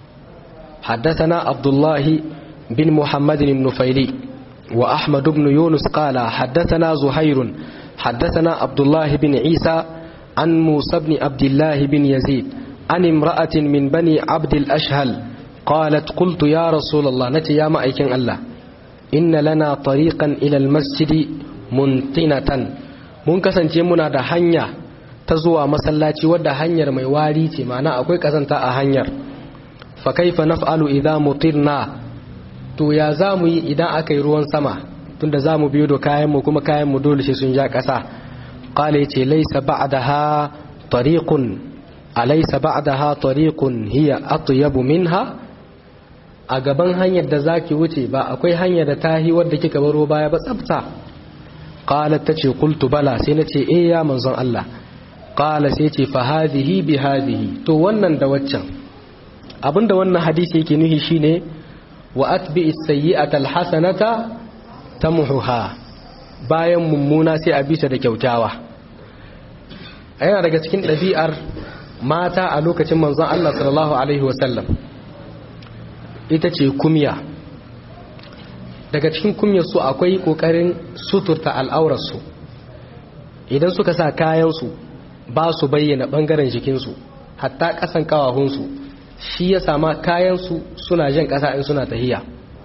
حدثنا عبد الله بن محمد النفيلي وأحمد بن يونس قال حدثنا زهير حدثنا عبد الله بن عيسى عن موسى بن عبد الله بن يزيد عن امرأة من بني عبد الأشهل قالت قلت يا رسول الله نتي يا مأيكن الله إن لنا طريقا إلى المسجد منتنة mun kasance muna da hanya ta zuwa masallaci wadda hanyar mai wari ce ma'ana akwai kazanta a hanyar fa kaifa naf'alu idza mutirna to ya zamu yi idan aka yi ruwan sama tunda zamu biyo da kayan mu kuma kayan mu dole sai sun ja kasa qala yace laysa ba'daha tariqun alaysa ba'daha tariqun hiya atyabu minha a gaban hanyar da zaki wuce ba akwai hanyar da tahi wadda kika baro baya ba tsafta qalat tace qultu bala sai nace eh ya manzon Allah qala sai ce fa hadhihi bi hadhihi to wannan da waccan abinda wannan hadisi yake nuhi shine wa atbi as-sayyi'ata al-hasanata tamhuha bayan mummuna sai a bisa da kyautawa yana daga cikin ɗabi'ar mata a lokacin manzon Allah sallallahu alaihi wasallam ita ce kumya daga cikin kumyarsu akwai ƙoƙarin suturta al'aurarsu idan suka sa kayansu ba su bayyana ɓangaren jikinsu hatta ƙasan ƙawahunsu shi ya sama kayansu suna jan ƙasa in suna tahiya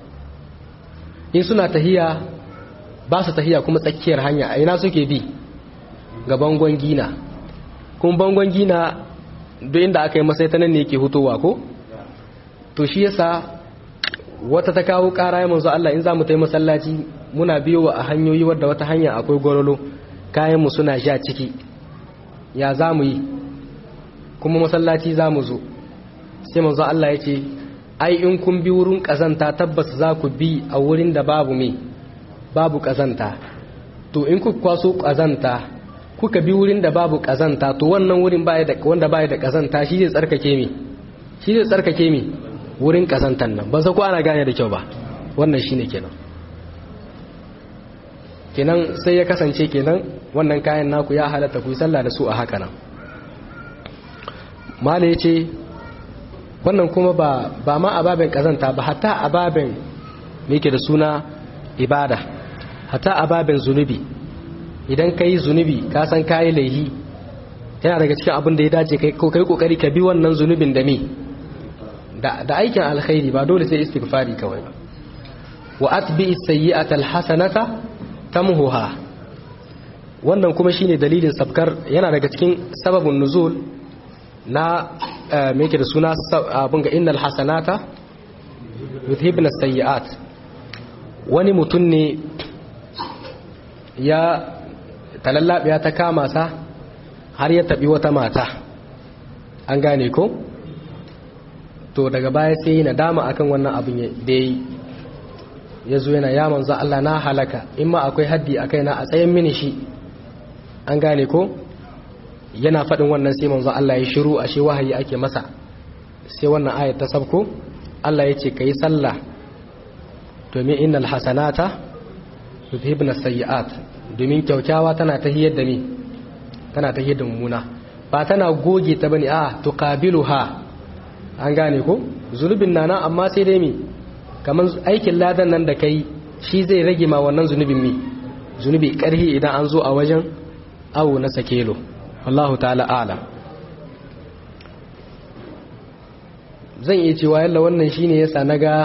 in suna tahiya ba su tahiya kuma tsakiyar hanya a ina suke bi ga bangon gina kuma bangon gina duk inda aka yi masai ta nan ne yake hutowa ko to shi yasa wata ta kawo ƙara ya manzo Allah in za mu ta yi masallaci muna biyo a hanyoyi wadda wata hanya akwai gwarolo kayanmu suna sha ciki ya za mu yi kuma masallaci za mu zo sai manzo Allah ya ce ai in kun bi wurin ƙazanta tabbas za ku bi a wurin da babu me babu ƙazanta to in ku kwaso ƙazanta kuka bi wurin da babu ƙazanta to wannan wurin wanda baya da ƙazanta shi zai tsarkake mi shi zai tsarkake mi wurin kazantan nan ban san ko ana gane da kyau ba wannan shine kenan kenan sai ya kasance kenan wannan kayan naku ya halatta ku yi sallah da su a haka nan mala yace wannan kuma ba ba ma ababen kazanta ba hatta ababen me yake da suna ibada hatta ababen zunubi idan kai zunubi ka san kai laihi yana daga cikin abin da ya dace kai kai kokari ka bi wannan zunubin da me da aikin alkhairi ba dole sai istighfari kawai ba wa atbi as-sayyi'ata al-hasanata tamhuha wannan kuma shine dalilin sabkar yana daga cikin sababun nuzul na me yake da suna abun ga innal hasanata yudhibna as-sayyi'at wani mutum ne ya talallabiya ta kama sa har ya tabi wata mata an gane ko to daga baya sai yi nadama akan wannan abin da yi ya zo yana ya manzo Allah na halaka in ma akwai haddi a kaina a tsayin mini shi an gane ko yana faɗin wannan sai manzo Allah ya shiru ashe wahayi ake masa sai wannan ayat ta sabko Allah ya ce ka yi sallah domin innal hasanata yuzhibna sayyi'at domin kyaukyawa tana tahiyar da ni tana tahiyar da mummuna ba tana goge ta bane a tuqabiluha an gane ko zunubin nana amma sai dai mi kaman aikin ladan nan da kai shi zai rage ma wannan zunubin mi zunubi karhi idan an zo a wajen awo na sakelo wallahu ta'ala a'lam zan iya cewa yalla wannan shine yasa naga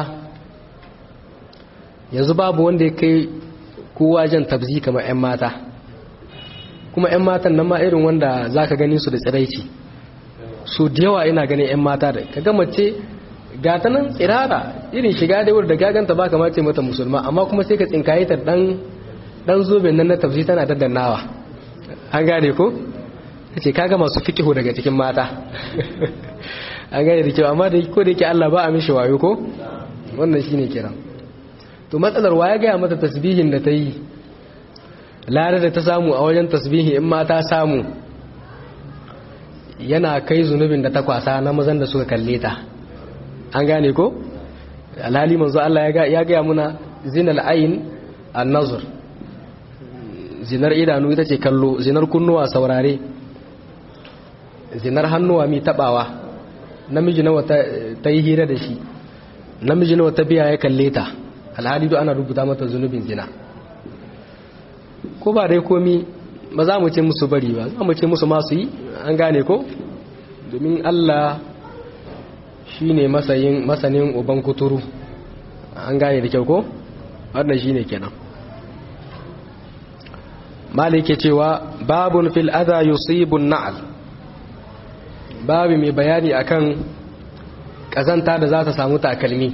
yanzu babu wanda ya kai kowa jan tabzi kamar 'yan mata kuma 'yan matan nan ma irin wanda za ka gani su da tsiraici su da yawa ina ganin 'yan mata da ka gama ce gata nan tsirara irin shiga da wurin da gaganta ba kamar ce mata musulma amma kuma sai ka tsinkaye ta dan dan zoben nan na tabzi tana daddannawa an gane ko ce kaga masu fikihu daga cikin mata an gane da kyau amma da ko da yake Allah ba a mishi wayo ko wannan shine kiran to matsalar wa ya gaya mata tasbihin da ta yi lare da ta samu a wajen tasbihi in ma ta samu yana kai zunubin da ta kwasa na mazan da suka kalle ta an gane ko alhali manzo Allah ya gaya muna zinal ayin an-nazr zinar idanu ita ce kallo zinar kunnuwa saurare zinar hannuwa mi tabawa namiji nawa ta yi hira da shi namiji nawa ta biya ya kalle ta alhali duk ana rubuta mata zunubin zina ko ba dai komi ba za mu ce musu bari ba za mu ce musu masu yi an gane ko domin Allah shi ne masanin uban kuturu an gane da kyau ko wannan shi ne kenan malike cewa babun fil adha yusibun na'al babu mai bayani akan kazanta da za ta samu takalmi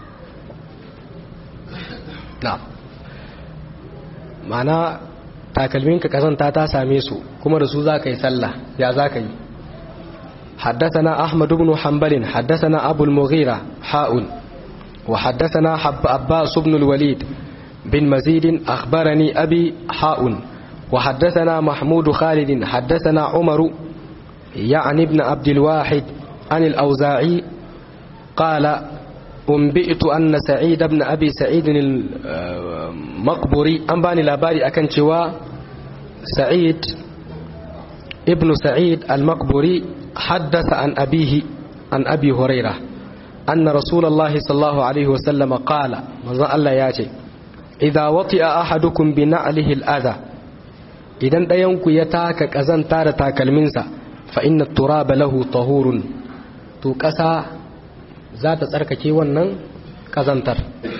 na ma'ana takalminka kazanta ta same su kuma da su za ka yi sallah ya za ka yi حدثنا أحمد بن حنبل حدثنا أبو المغيرة حاء وحدثنا حب أباس بن الوليد بن مزيد أخبرني أبي حاء وحدثنا محمود خالد حدثنا عمر يعني ابن عبد الواحد عن الأوزاعي قال أنبئت أن سعيد بن أبي سعيد المقبري أنباني لاباري أكن شوا سعيد ابن سعيد المقبري حدث عن أبيه عن أبي هريرة أن رسول الله صلى الله عليه وسلم قال ماذا الله ياتي إذا وطئ أحدكم بنعله الأذى إذا دينك يتاك كزن تار تاكلمنسا فإن التراب له طهور تو كسا ذات ترككي ونن كزنتر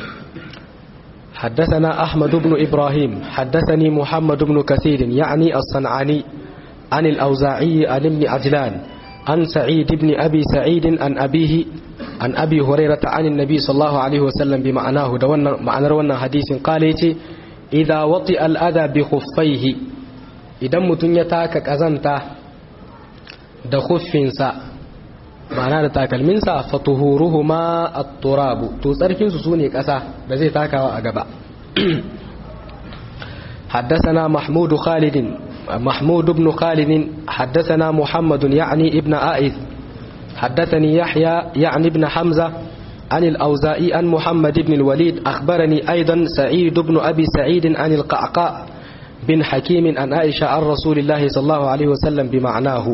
حدثنا أحمد بن إبراهيم حدثني محمد بن كثير يعني الصنعاني عن الأوزاعي عن ابن عجلان عن سعيد بن أبي سعيد عن أبيه عن أبي هريرة عن النبي صلى الله عليه وسلم بمعناه دون معنى رونا حديث قال إذا وطئ الأذى بخفيه إذا متن يتاك كزنتا da khuffinsa ma'ana da takalminsa fatuhuruhuma at-turabu to tsarkin su sune kasa da zai takawa a gaba حدثنا محمود خالد محمود بن خالد حدثنا محمد يعني ابن آئذ حدثني يحيى يعني ابن حمزة عن الأوزائي عن محمد بن الوليد أخبرني أيضا سعيد بن أبي سعيد عن القعقاء بن حكيم عن عائشة عن رسول الله صلى الله عليه وسلم بمعناه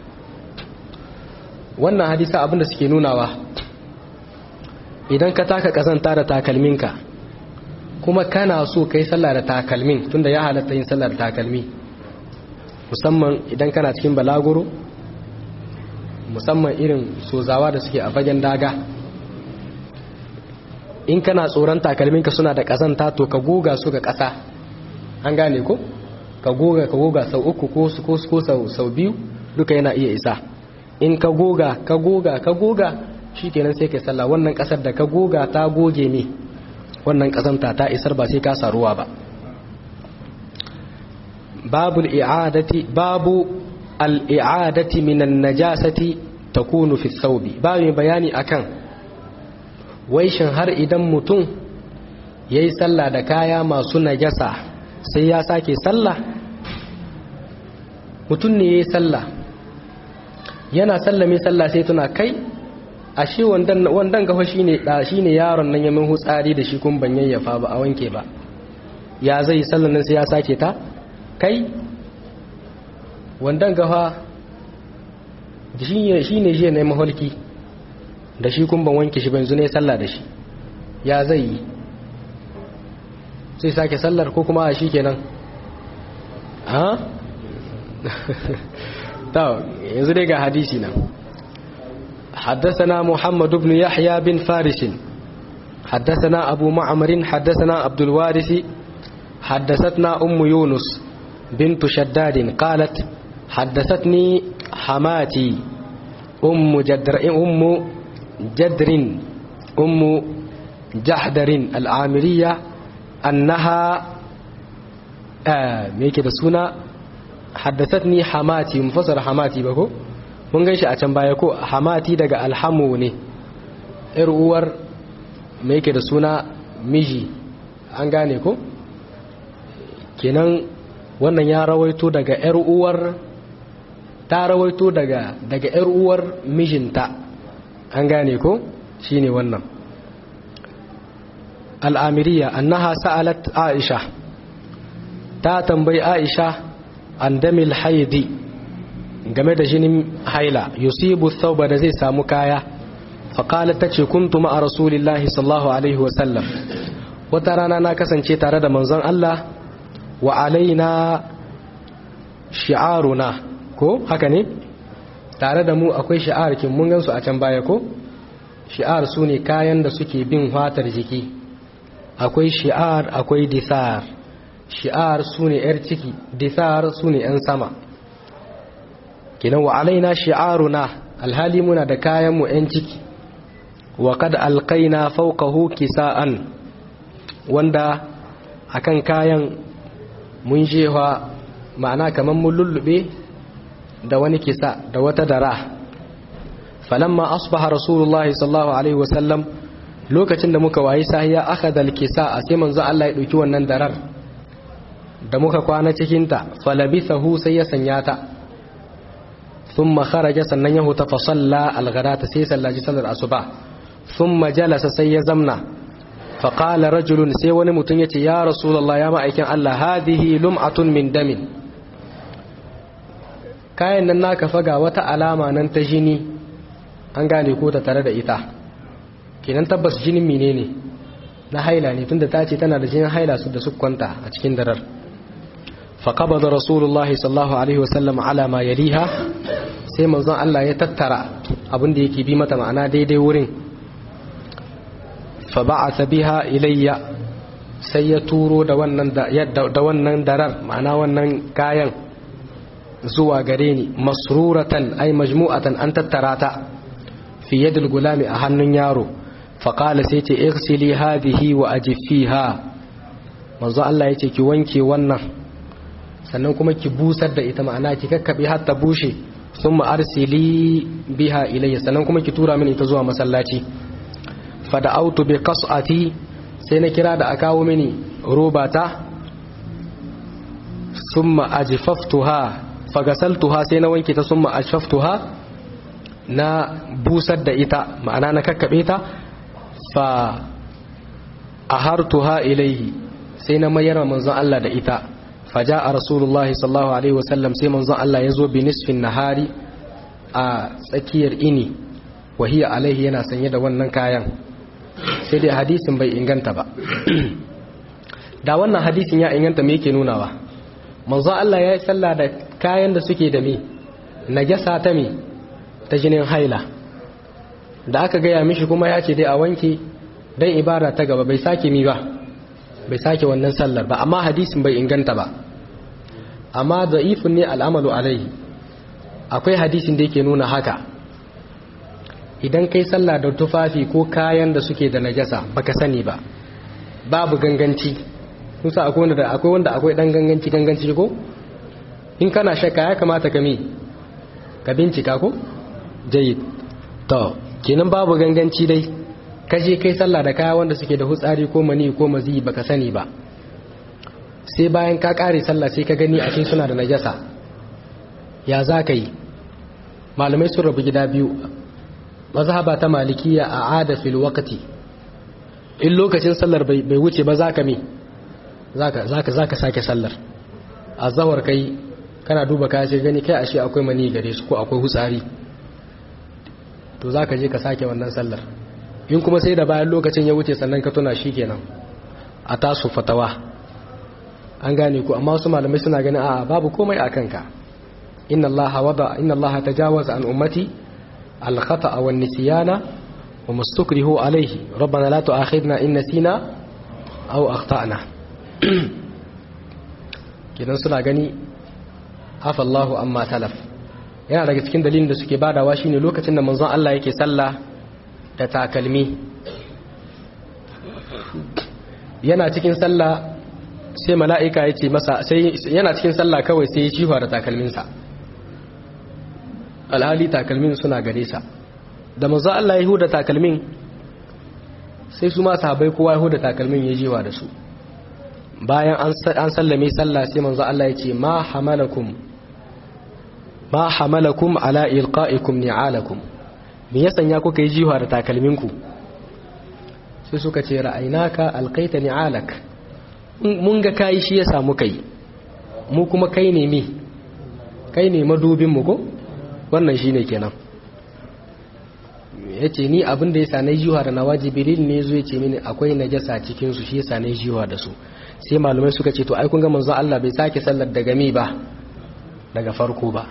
wannan hadisa abin da suke nunawa idan ka taka kazanta da takalminka kuma kana so kai sallah da takalmin tunda ya halatta yin sallah da takalmi musamman idan kana cikin balaguro musamman irin sozawa da suke a fagen daga in kana tsoron takalminka suna da kazanta to ka goga su ga ƙasa an gane ko ka goga ka goga sau uku ko sau biyu duka yana iya isa in ka goga ka goga ka goga shi kenan sai ka sallah wannan kasar da ka goga ta goge ne wannan kasanta ta isar ba sai ka saruwa ba babu al'adati babu al'adati minan najasati takunu fi thawbi babu bayani akan wai shin har idan mutum yayi sallah da kaya masu najasa sai ya sake sallah mutum ne yayi sallah yana sallame sallah sai tuna kai ashe wandan wandan gafa shine da shine yaron nan ya min hutsari da shi kun ban yayyafa ba a wanke ba ya zai sallan nan sai ya sake ta kai wandan gafa shi ne jiya na yi maholki da shi kun ban wanke shi ban ne sallah da shi ya zai yi sai sake sallar ko kuma a shi kenan ha? ta yanzu dai ga hadisi nan حدثنا محمد بن يحيى بن فارس حدثنا أبو معمر حدثنا عبد الوارث حدثتنا أم يونس بنت شداد قالت حدثتني حماتي أم جدر أم جدر أم جحدر العامرية أنها آه ميكي بسونا حدثتني حماتي مفسر حماتي بكو mun gan shi a can baya ko hamati daga alhamu ne ‘yar uwar mai yake da suna miji an gane ko kenan wannan ya rawaito daga ‘yar uwar ta rawaito daga daga ‘yar uwar mijinta an gane ko shine wannan al'amiriya annaha sa'alat aisha ta tambayi aisha an damil haidi game da jinin haila yusibu thawba da zai samu kaya faƙalar ta ce kuntu ma'a rasulillahi sallallahu alaihi wasallam wata rana na kasance tare da manzon Allah wa alaina shi'aruna ko haka ne tare da mu akwai shi'ar kin mun gansu a can baya ko shi'ar su ne kayan da suke bin fatar jiki akwai shi'ar akwai disar shi'ar su ne yar ciki disar su ne yan sama kinan wa alaina shi'aruna alhali muna da kayan mu yan ciki wa kad alqaina fawqahu kisa'an wanda akan kayan mun jewa ma'ana kaman mun lullube da wani kisa da wata dara falamma asbaha rasulullahi sallallahu alaihi wasallam lokacin da muka wayi sahiya akhadha alkisa sai manzo Allah ya dauki wannan darar da muka kwana cikin ta falabithahu sai ya sanya ta thumma kharaja sannan ya huta fa salla alghadata sai sallaji sallar asuba thumma jalasa sai ya zamna fa qala rajulun sai wani mutum yace ya rasulullahi ya ma'aikin Allah hadhihi lum'atun min damin kayan nan naka faga wata alama nan ta jini an gane ko ta tare da ita kenan tabbas jinin menene na haila ne tunda ta ce tana da jinin haila su da su kwanta a cikin darar faqabada rasulullahi sallallahu alaihi wasallam ala ma yaliha sai manzon Allah ya tattara abin da yake bi mata ma'ana daidai wurin fa ba'atha biha ilayya sai ya turo da wannan da wannan darar ma'ana wannan kayan zuwa gare ni masruratan ay majmu'atan an tattara ta fi yadil gulami a hannun yaro faƙala sai ce irsili hadhihi wa ajifiha manzo Allah yace ki wanke wannan sannan kuma ki busar da ita ma'ana ki kakkabe har ta bushe thumma arsili biha ilayya sannan kuma ki tura mini ita zuwa masallaci fada'autu bi qas'ati sai na kira da akawo mini robata thumma ajfaftuha fagasaltuha sai na wanke ta thumma ajfaftuha na busar da ita ma'ana na kakkabe ta fa ahartuha ilaihi sai na mayar manzon Allah da ita faja'a rasulullahi sallallahu alaihi wasallam sai manzon Allah ya zo bi nisfin nahari a tsakiyar ini wahiya alaihi yana sanye da wannan kayan sai dai hadisin bai inganta ba da wannan hadisin ya inganta me yake nunawa manzon Allah ya yi sallah da kayan da suke da me najasa ta me ta jinin haila da aka gaya mishi kuma ya ce dai a wanke don ibada ta gaba bai sake mi ba bai sake wannan sallar ba amma hadisin bai inganta ba amma da'ifun ne al'amalu alaihi akwai hadisin da yake nuna haka idan kai sallah da tufafi ko kayan da suke da najasa baka sani ba babu ganganci kusa akwai wanda akwai wanda akwai dan ganganci ganganci ko in kana shakka ya kamata ka mi ka bincika ko jayyid to kenan babu ganganci dai ka je kai sallah da kaya wanda suke da hutsari ko mani ko mazi baka sani ba sai bayan ka kare sallah sai ka gani ashe suna da najasa ya za ka yi malamai sun rabu gida biyu mazhaba ta malikiya a ada fil waqti in lokacin sallar bai wuce ba za ka me za ka sake sallar a zawar kai kana duba kaya sai gani kai ashe akwai mani gare su ko akwai hutsari to za ka je ka sake wannan sallar in kuma sai da bayan lokacin ya wuce sannan ka tuna shi kenan a tasu fatawa an gane ku amma wasu malamai suna ganin a babu komai a kanka inna allaha wada inna allaha tajawaza an ummati al khata'a wan nisyana wa mustakrihu alayhi rabbana la tu'akhidna in nasina aw akhtana kidan suna gani afa allahu amma talaf yana daga cikin dalilin da suke badawa shine lokacin da manzon Allah yake sallah da takalmi yana cikin sallah sai mala'ika ya ce masa sai yana cikin sallah kawai sai ya ciwa da takalminsa alhali takalmin suna gare sa da manzon Allah ya huda takalmin sai su ma sahabbai kowa ya huda takalmin ya jiwa da su bayan an sallame sallah sai manzon Allah ya ce ma hamalakum ma hamalakum ala ilqa'ikum ni'alakum me ya sanya kuka yi jiwa da takalminku sai suka ce ra'ainaka alqaita ni'alak mun ga kai shi ya samu kai mu kuma kai ne me kai ne madubin mu ko wannan shine kenan yace ni abin da yasa nayi jiwa da nawaji bilil ne zo yace mini akwai najasa cikin su shi yasa nayi jiwa da su sai malumai suka ce to ai kun ga manzo Allah bai sake sallar daga mi ba daga farko ba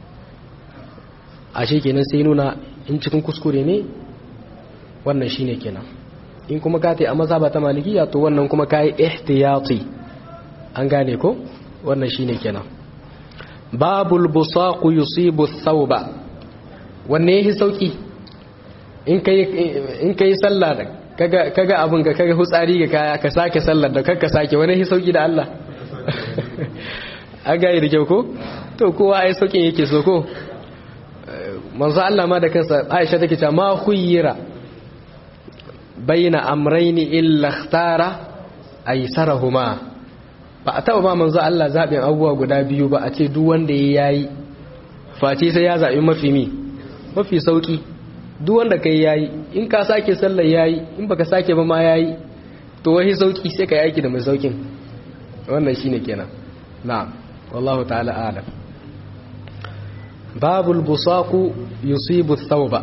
ashe kenan sai nuna in cikin kuskure ne wannan shine kenan in kuma ka a mazhaba ta malikiya to wannan kuma kai ihtiyati an gane ko wannan shine kenan babul busaq yusibu thawba wanne yake sauki in kai in kai sallah kaga kaga abun ga kaga hutsari ga kaya ka sake sallar da kanka sake wani yake sauki da Allah an gane da kyau ko to kowa ai saukin yake so ko manzo Allah ma da kansa Aisha take cewa ma khuyira baina amrayni illa ikhtara aysarahuma ba a taba ba manzo Allah zabin abubuwa guda biyu ba a ce duk wanda yayi face sai ya zabi mafi mi mafi sauki duk wanda kai yayi in ka sake sallar yayi in baka sake ba ma yayi to wai sauki sai kai aiki da mai saukin wannan shine kenan na'am wallahu ta'ala a'lam babul busaku yusibu thawba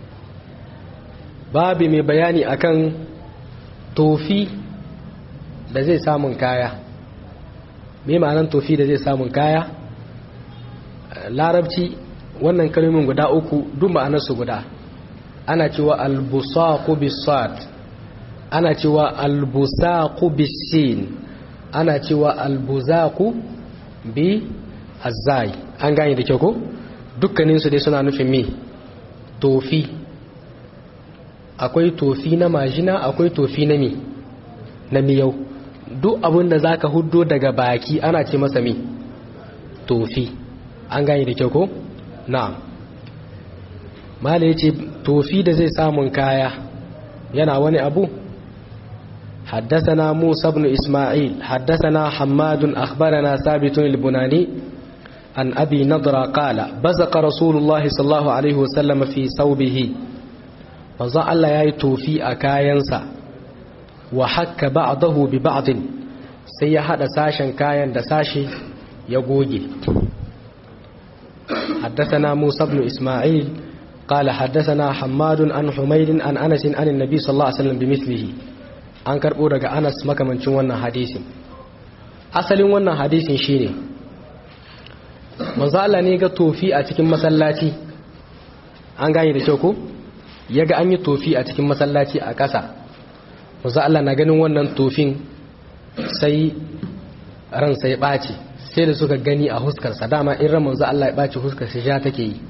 babi mai bayani akan tofi da zai samun kaya me ma'anan tofi da zai samun kaya larabci wannan kalmomin guda uku duk ma'anarsu guda ana cewa albusaku bisad ana cewa albusaku bisin ana cewa albuzaku bi azai an gane da kyau ko dukkaninsu dai suna nufin me tofi akwai tofi na majina akwai tofi na me na miyau duk abin da zaka huddo daga baki ana ce masa me tofi an gane da kyau ko na'am mala yace tofi da zai samun kaya yana wani abu حدثنا موسى بن إسماعيل حدثنا حماد أخبرنا ثابت البناني عن أبي نضرة قال بزق رسول الله صلى الله عليه وسلم في ثوبه فظل الله يأتو في أكاينسا وحك بعضه ببعض سيحد ساشا كاين دساشي يقوجي حدثنا موسى بن إسماعيل قال حدثنا حماد عن حميد عن أنس عن النبي صلى الله عليه وسلم بمثله an karɓo daga anas makamancin wannan hadisin asalin wannan hadisin shine manzo Allah ne ga tofi a cikin masallaci an gane da kyau ko ya ga an yi tofi a cikin masallaci a ƙasa manzo Allah na ganin wannan tofin sai ran sai ɓaci sai da suka gani a huskarsa dama in ran manzo Allah ya ɓaci huskar sai ja take yi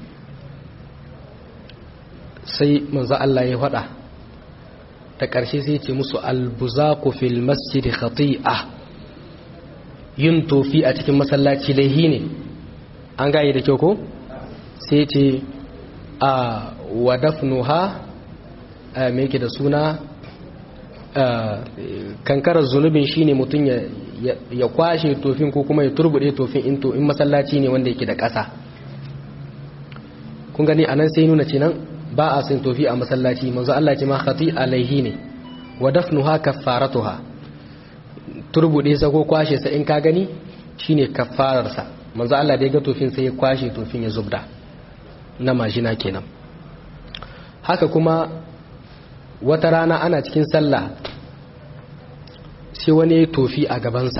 sai manzo Allah ya faɗa ta ƙarshe sai ce musu albuzaku fil masjidi khati'a yin tofi a cikin masallaci laihi ne an gaye da kyau ko sai ce a wadafnuha me yake da suna kankarar zunubin shine mutum ya kwashe tofin ko kuma ya turbude tofin into in masallaci ne wanda yake da ƙasa kun gani anan sai nuna ce nan ba a sin tofi a masallaci manzo Allah ce ma khati alaihi ne wa dafnuha kaffaratuha turbude sa ko kwashe sa in ka gani shine kaffarar sa manzo Allah da ya ga tofin sai ya kwashe tofin ya zubda na majina kenan haka kuma wata rana ana cikin sallah sai wani ya tofi a gabansa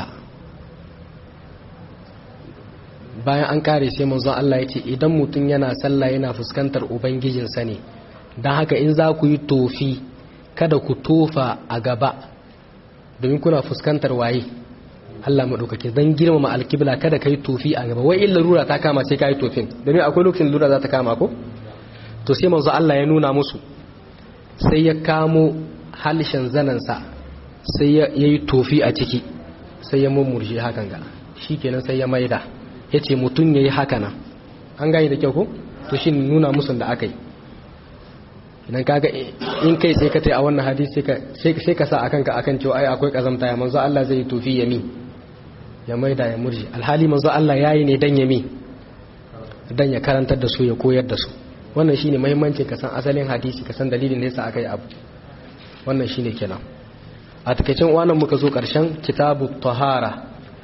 bayan an kare sai manzon Allah ya ce idan mutum yana sallah yana fuskantar ubangijinsa ne don haka in za ku yi tofi kada ku tofa a gaba domin kuna fuskantar waye Allah maɗaukake don girmama alkibla kada ka yi tofi a gaba wai illa lura ta kama sai ka yi tofin domin akwai lokacin lura za ta kama ko to sai manzo Allah ya nuna musu sai ya kamo halishin zanansa sai ya yi tofi a ciki sai ya mummurje hakan ga shi kenan sai ya maida ya ce mutum ya yi haka nan an gani da kyau ko to shi nuna musun da aka yi idan kaga in kai sai ka tai a wannan hadisi sai ka sa akan ka akan cewa ai akwai kazamta ya manzo Allah zai yi tofi ya mi ya maida ya murje alhali manzo Allah yayi ne dan ya mi dan ya karantar da su ya koyar da su wannan shine muhimmancin ka san asalin hadisi ka san dalilin da yasa aka yi abu wannan shine kenan a takeicin wannan muka zo karshen kitabu tahara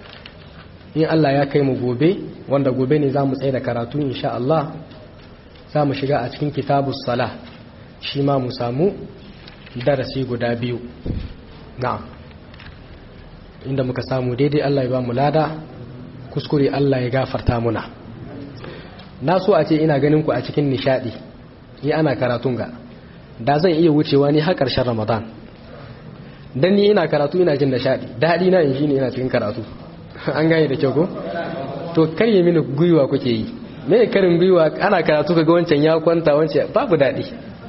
in Allah ya kai mu gobe wanda gobe ne zamu tsaye da karatu insha Allah zamu shiga a cikin kitabus sala shi ma mu samu darasi guda biyu na'am inda muka samu daidai Allah ya ba mu lada kuskure Allah ya gafarta muna na so a ce ina ganin ku a cikin nishadi ni ana karatun ga da zan iya wucewa ni har ƙarshen ramadan dan ni ina karatu ina jin nishadi daɗi na in ne ina cikin karatu an gane da kyau ko to karye mini gwiwa kuke yi me karin gwiwa ana karatu kaga wancan ya kwanta wancan babu daɗi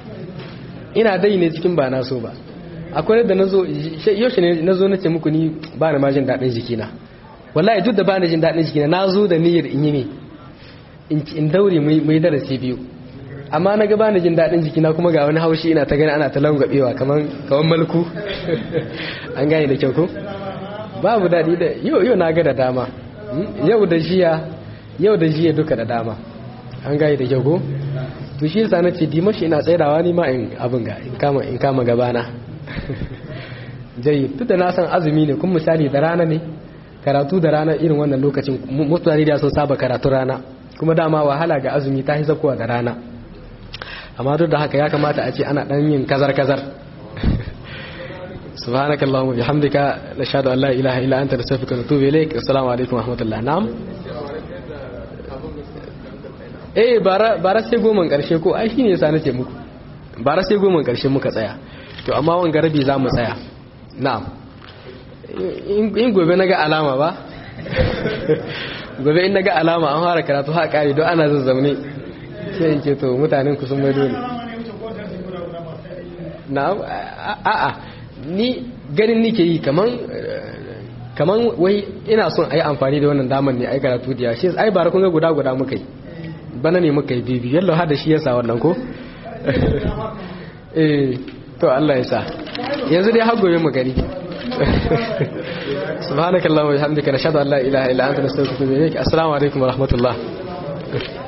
ina dai ne cikin ba na so ba akwai da nazo yaushe ne nazo nace muku ni ba na ma jin daɗin jikina wallahi duk da ba na jin daɗin jikina nazo da niyyar in yi ne in daure mai darasi biyu amma na gaba na jin daɗin jikina kuma ga wani haushi ina ta gani ana ta langwabewa kamar malku an gane da kyau ko babu daɗi da yau yau na ga da dama yau da jiya yau da jiya duka da dama an gane da kyau ko to shi yasa nace dimashi ina tsayawa ni ma in abin ga in kama in kama gabana jayi duk da na san azumi ne kuma misali da rana ne karatu da rana irin wannan lokacin mutane da sun saba karatu rana kuma dama wahala ga azumi ta yi zakowa da rana amma duk da haka ya kamata a ce ana dan yin kazar-kazar subhanakallahumma bihamdika nashhadu an la ilaha illa anta nastaghfiruka wa natubu ilaik assalamu alaikum wa rahmatullah na'am eh bara bara sai goman karshe ko ai shine yasa nace muku bara sai goman karshe muka tsaya to amma wanga rabi za mu tsaya na'am in gobe naga alama ba gobe in naga alama an fara karatu ha kare don ana zazzaune sai in ce to mutanen ku sun mai dole na'am a'a ni ganin nike yi kaman kaman wai ina son ayi amfani da wannan daman ne ai karatu da shi ai bara kun ga guda guda muka yi bana ne muka yi bibi yallo har da shi yasa wannan ko eh to Allah ya sa yanzu dai har gobe mu gani subhanakallahumma wa bihamdika nashhadu an la ilaha illa anta nastaghfiruka wa natubu ilaik assalamu alaikum wa rahmatullah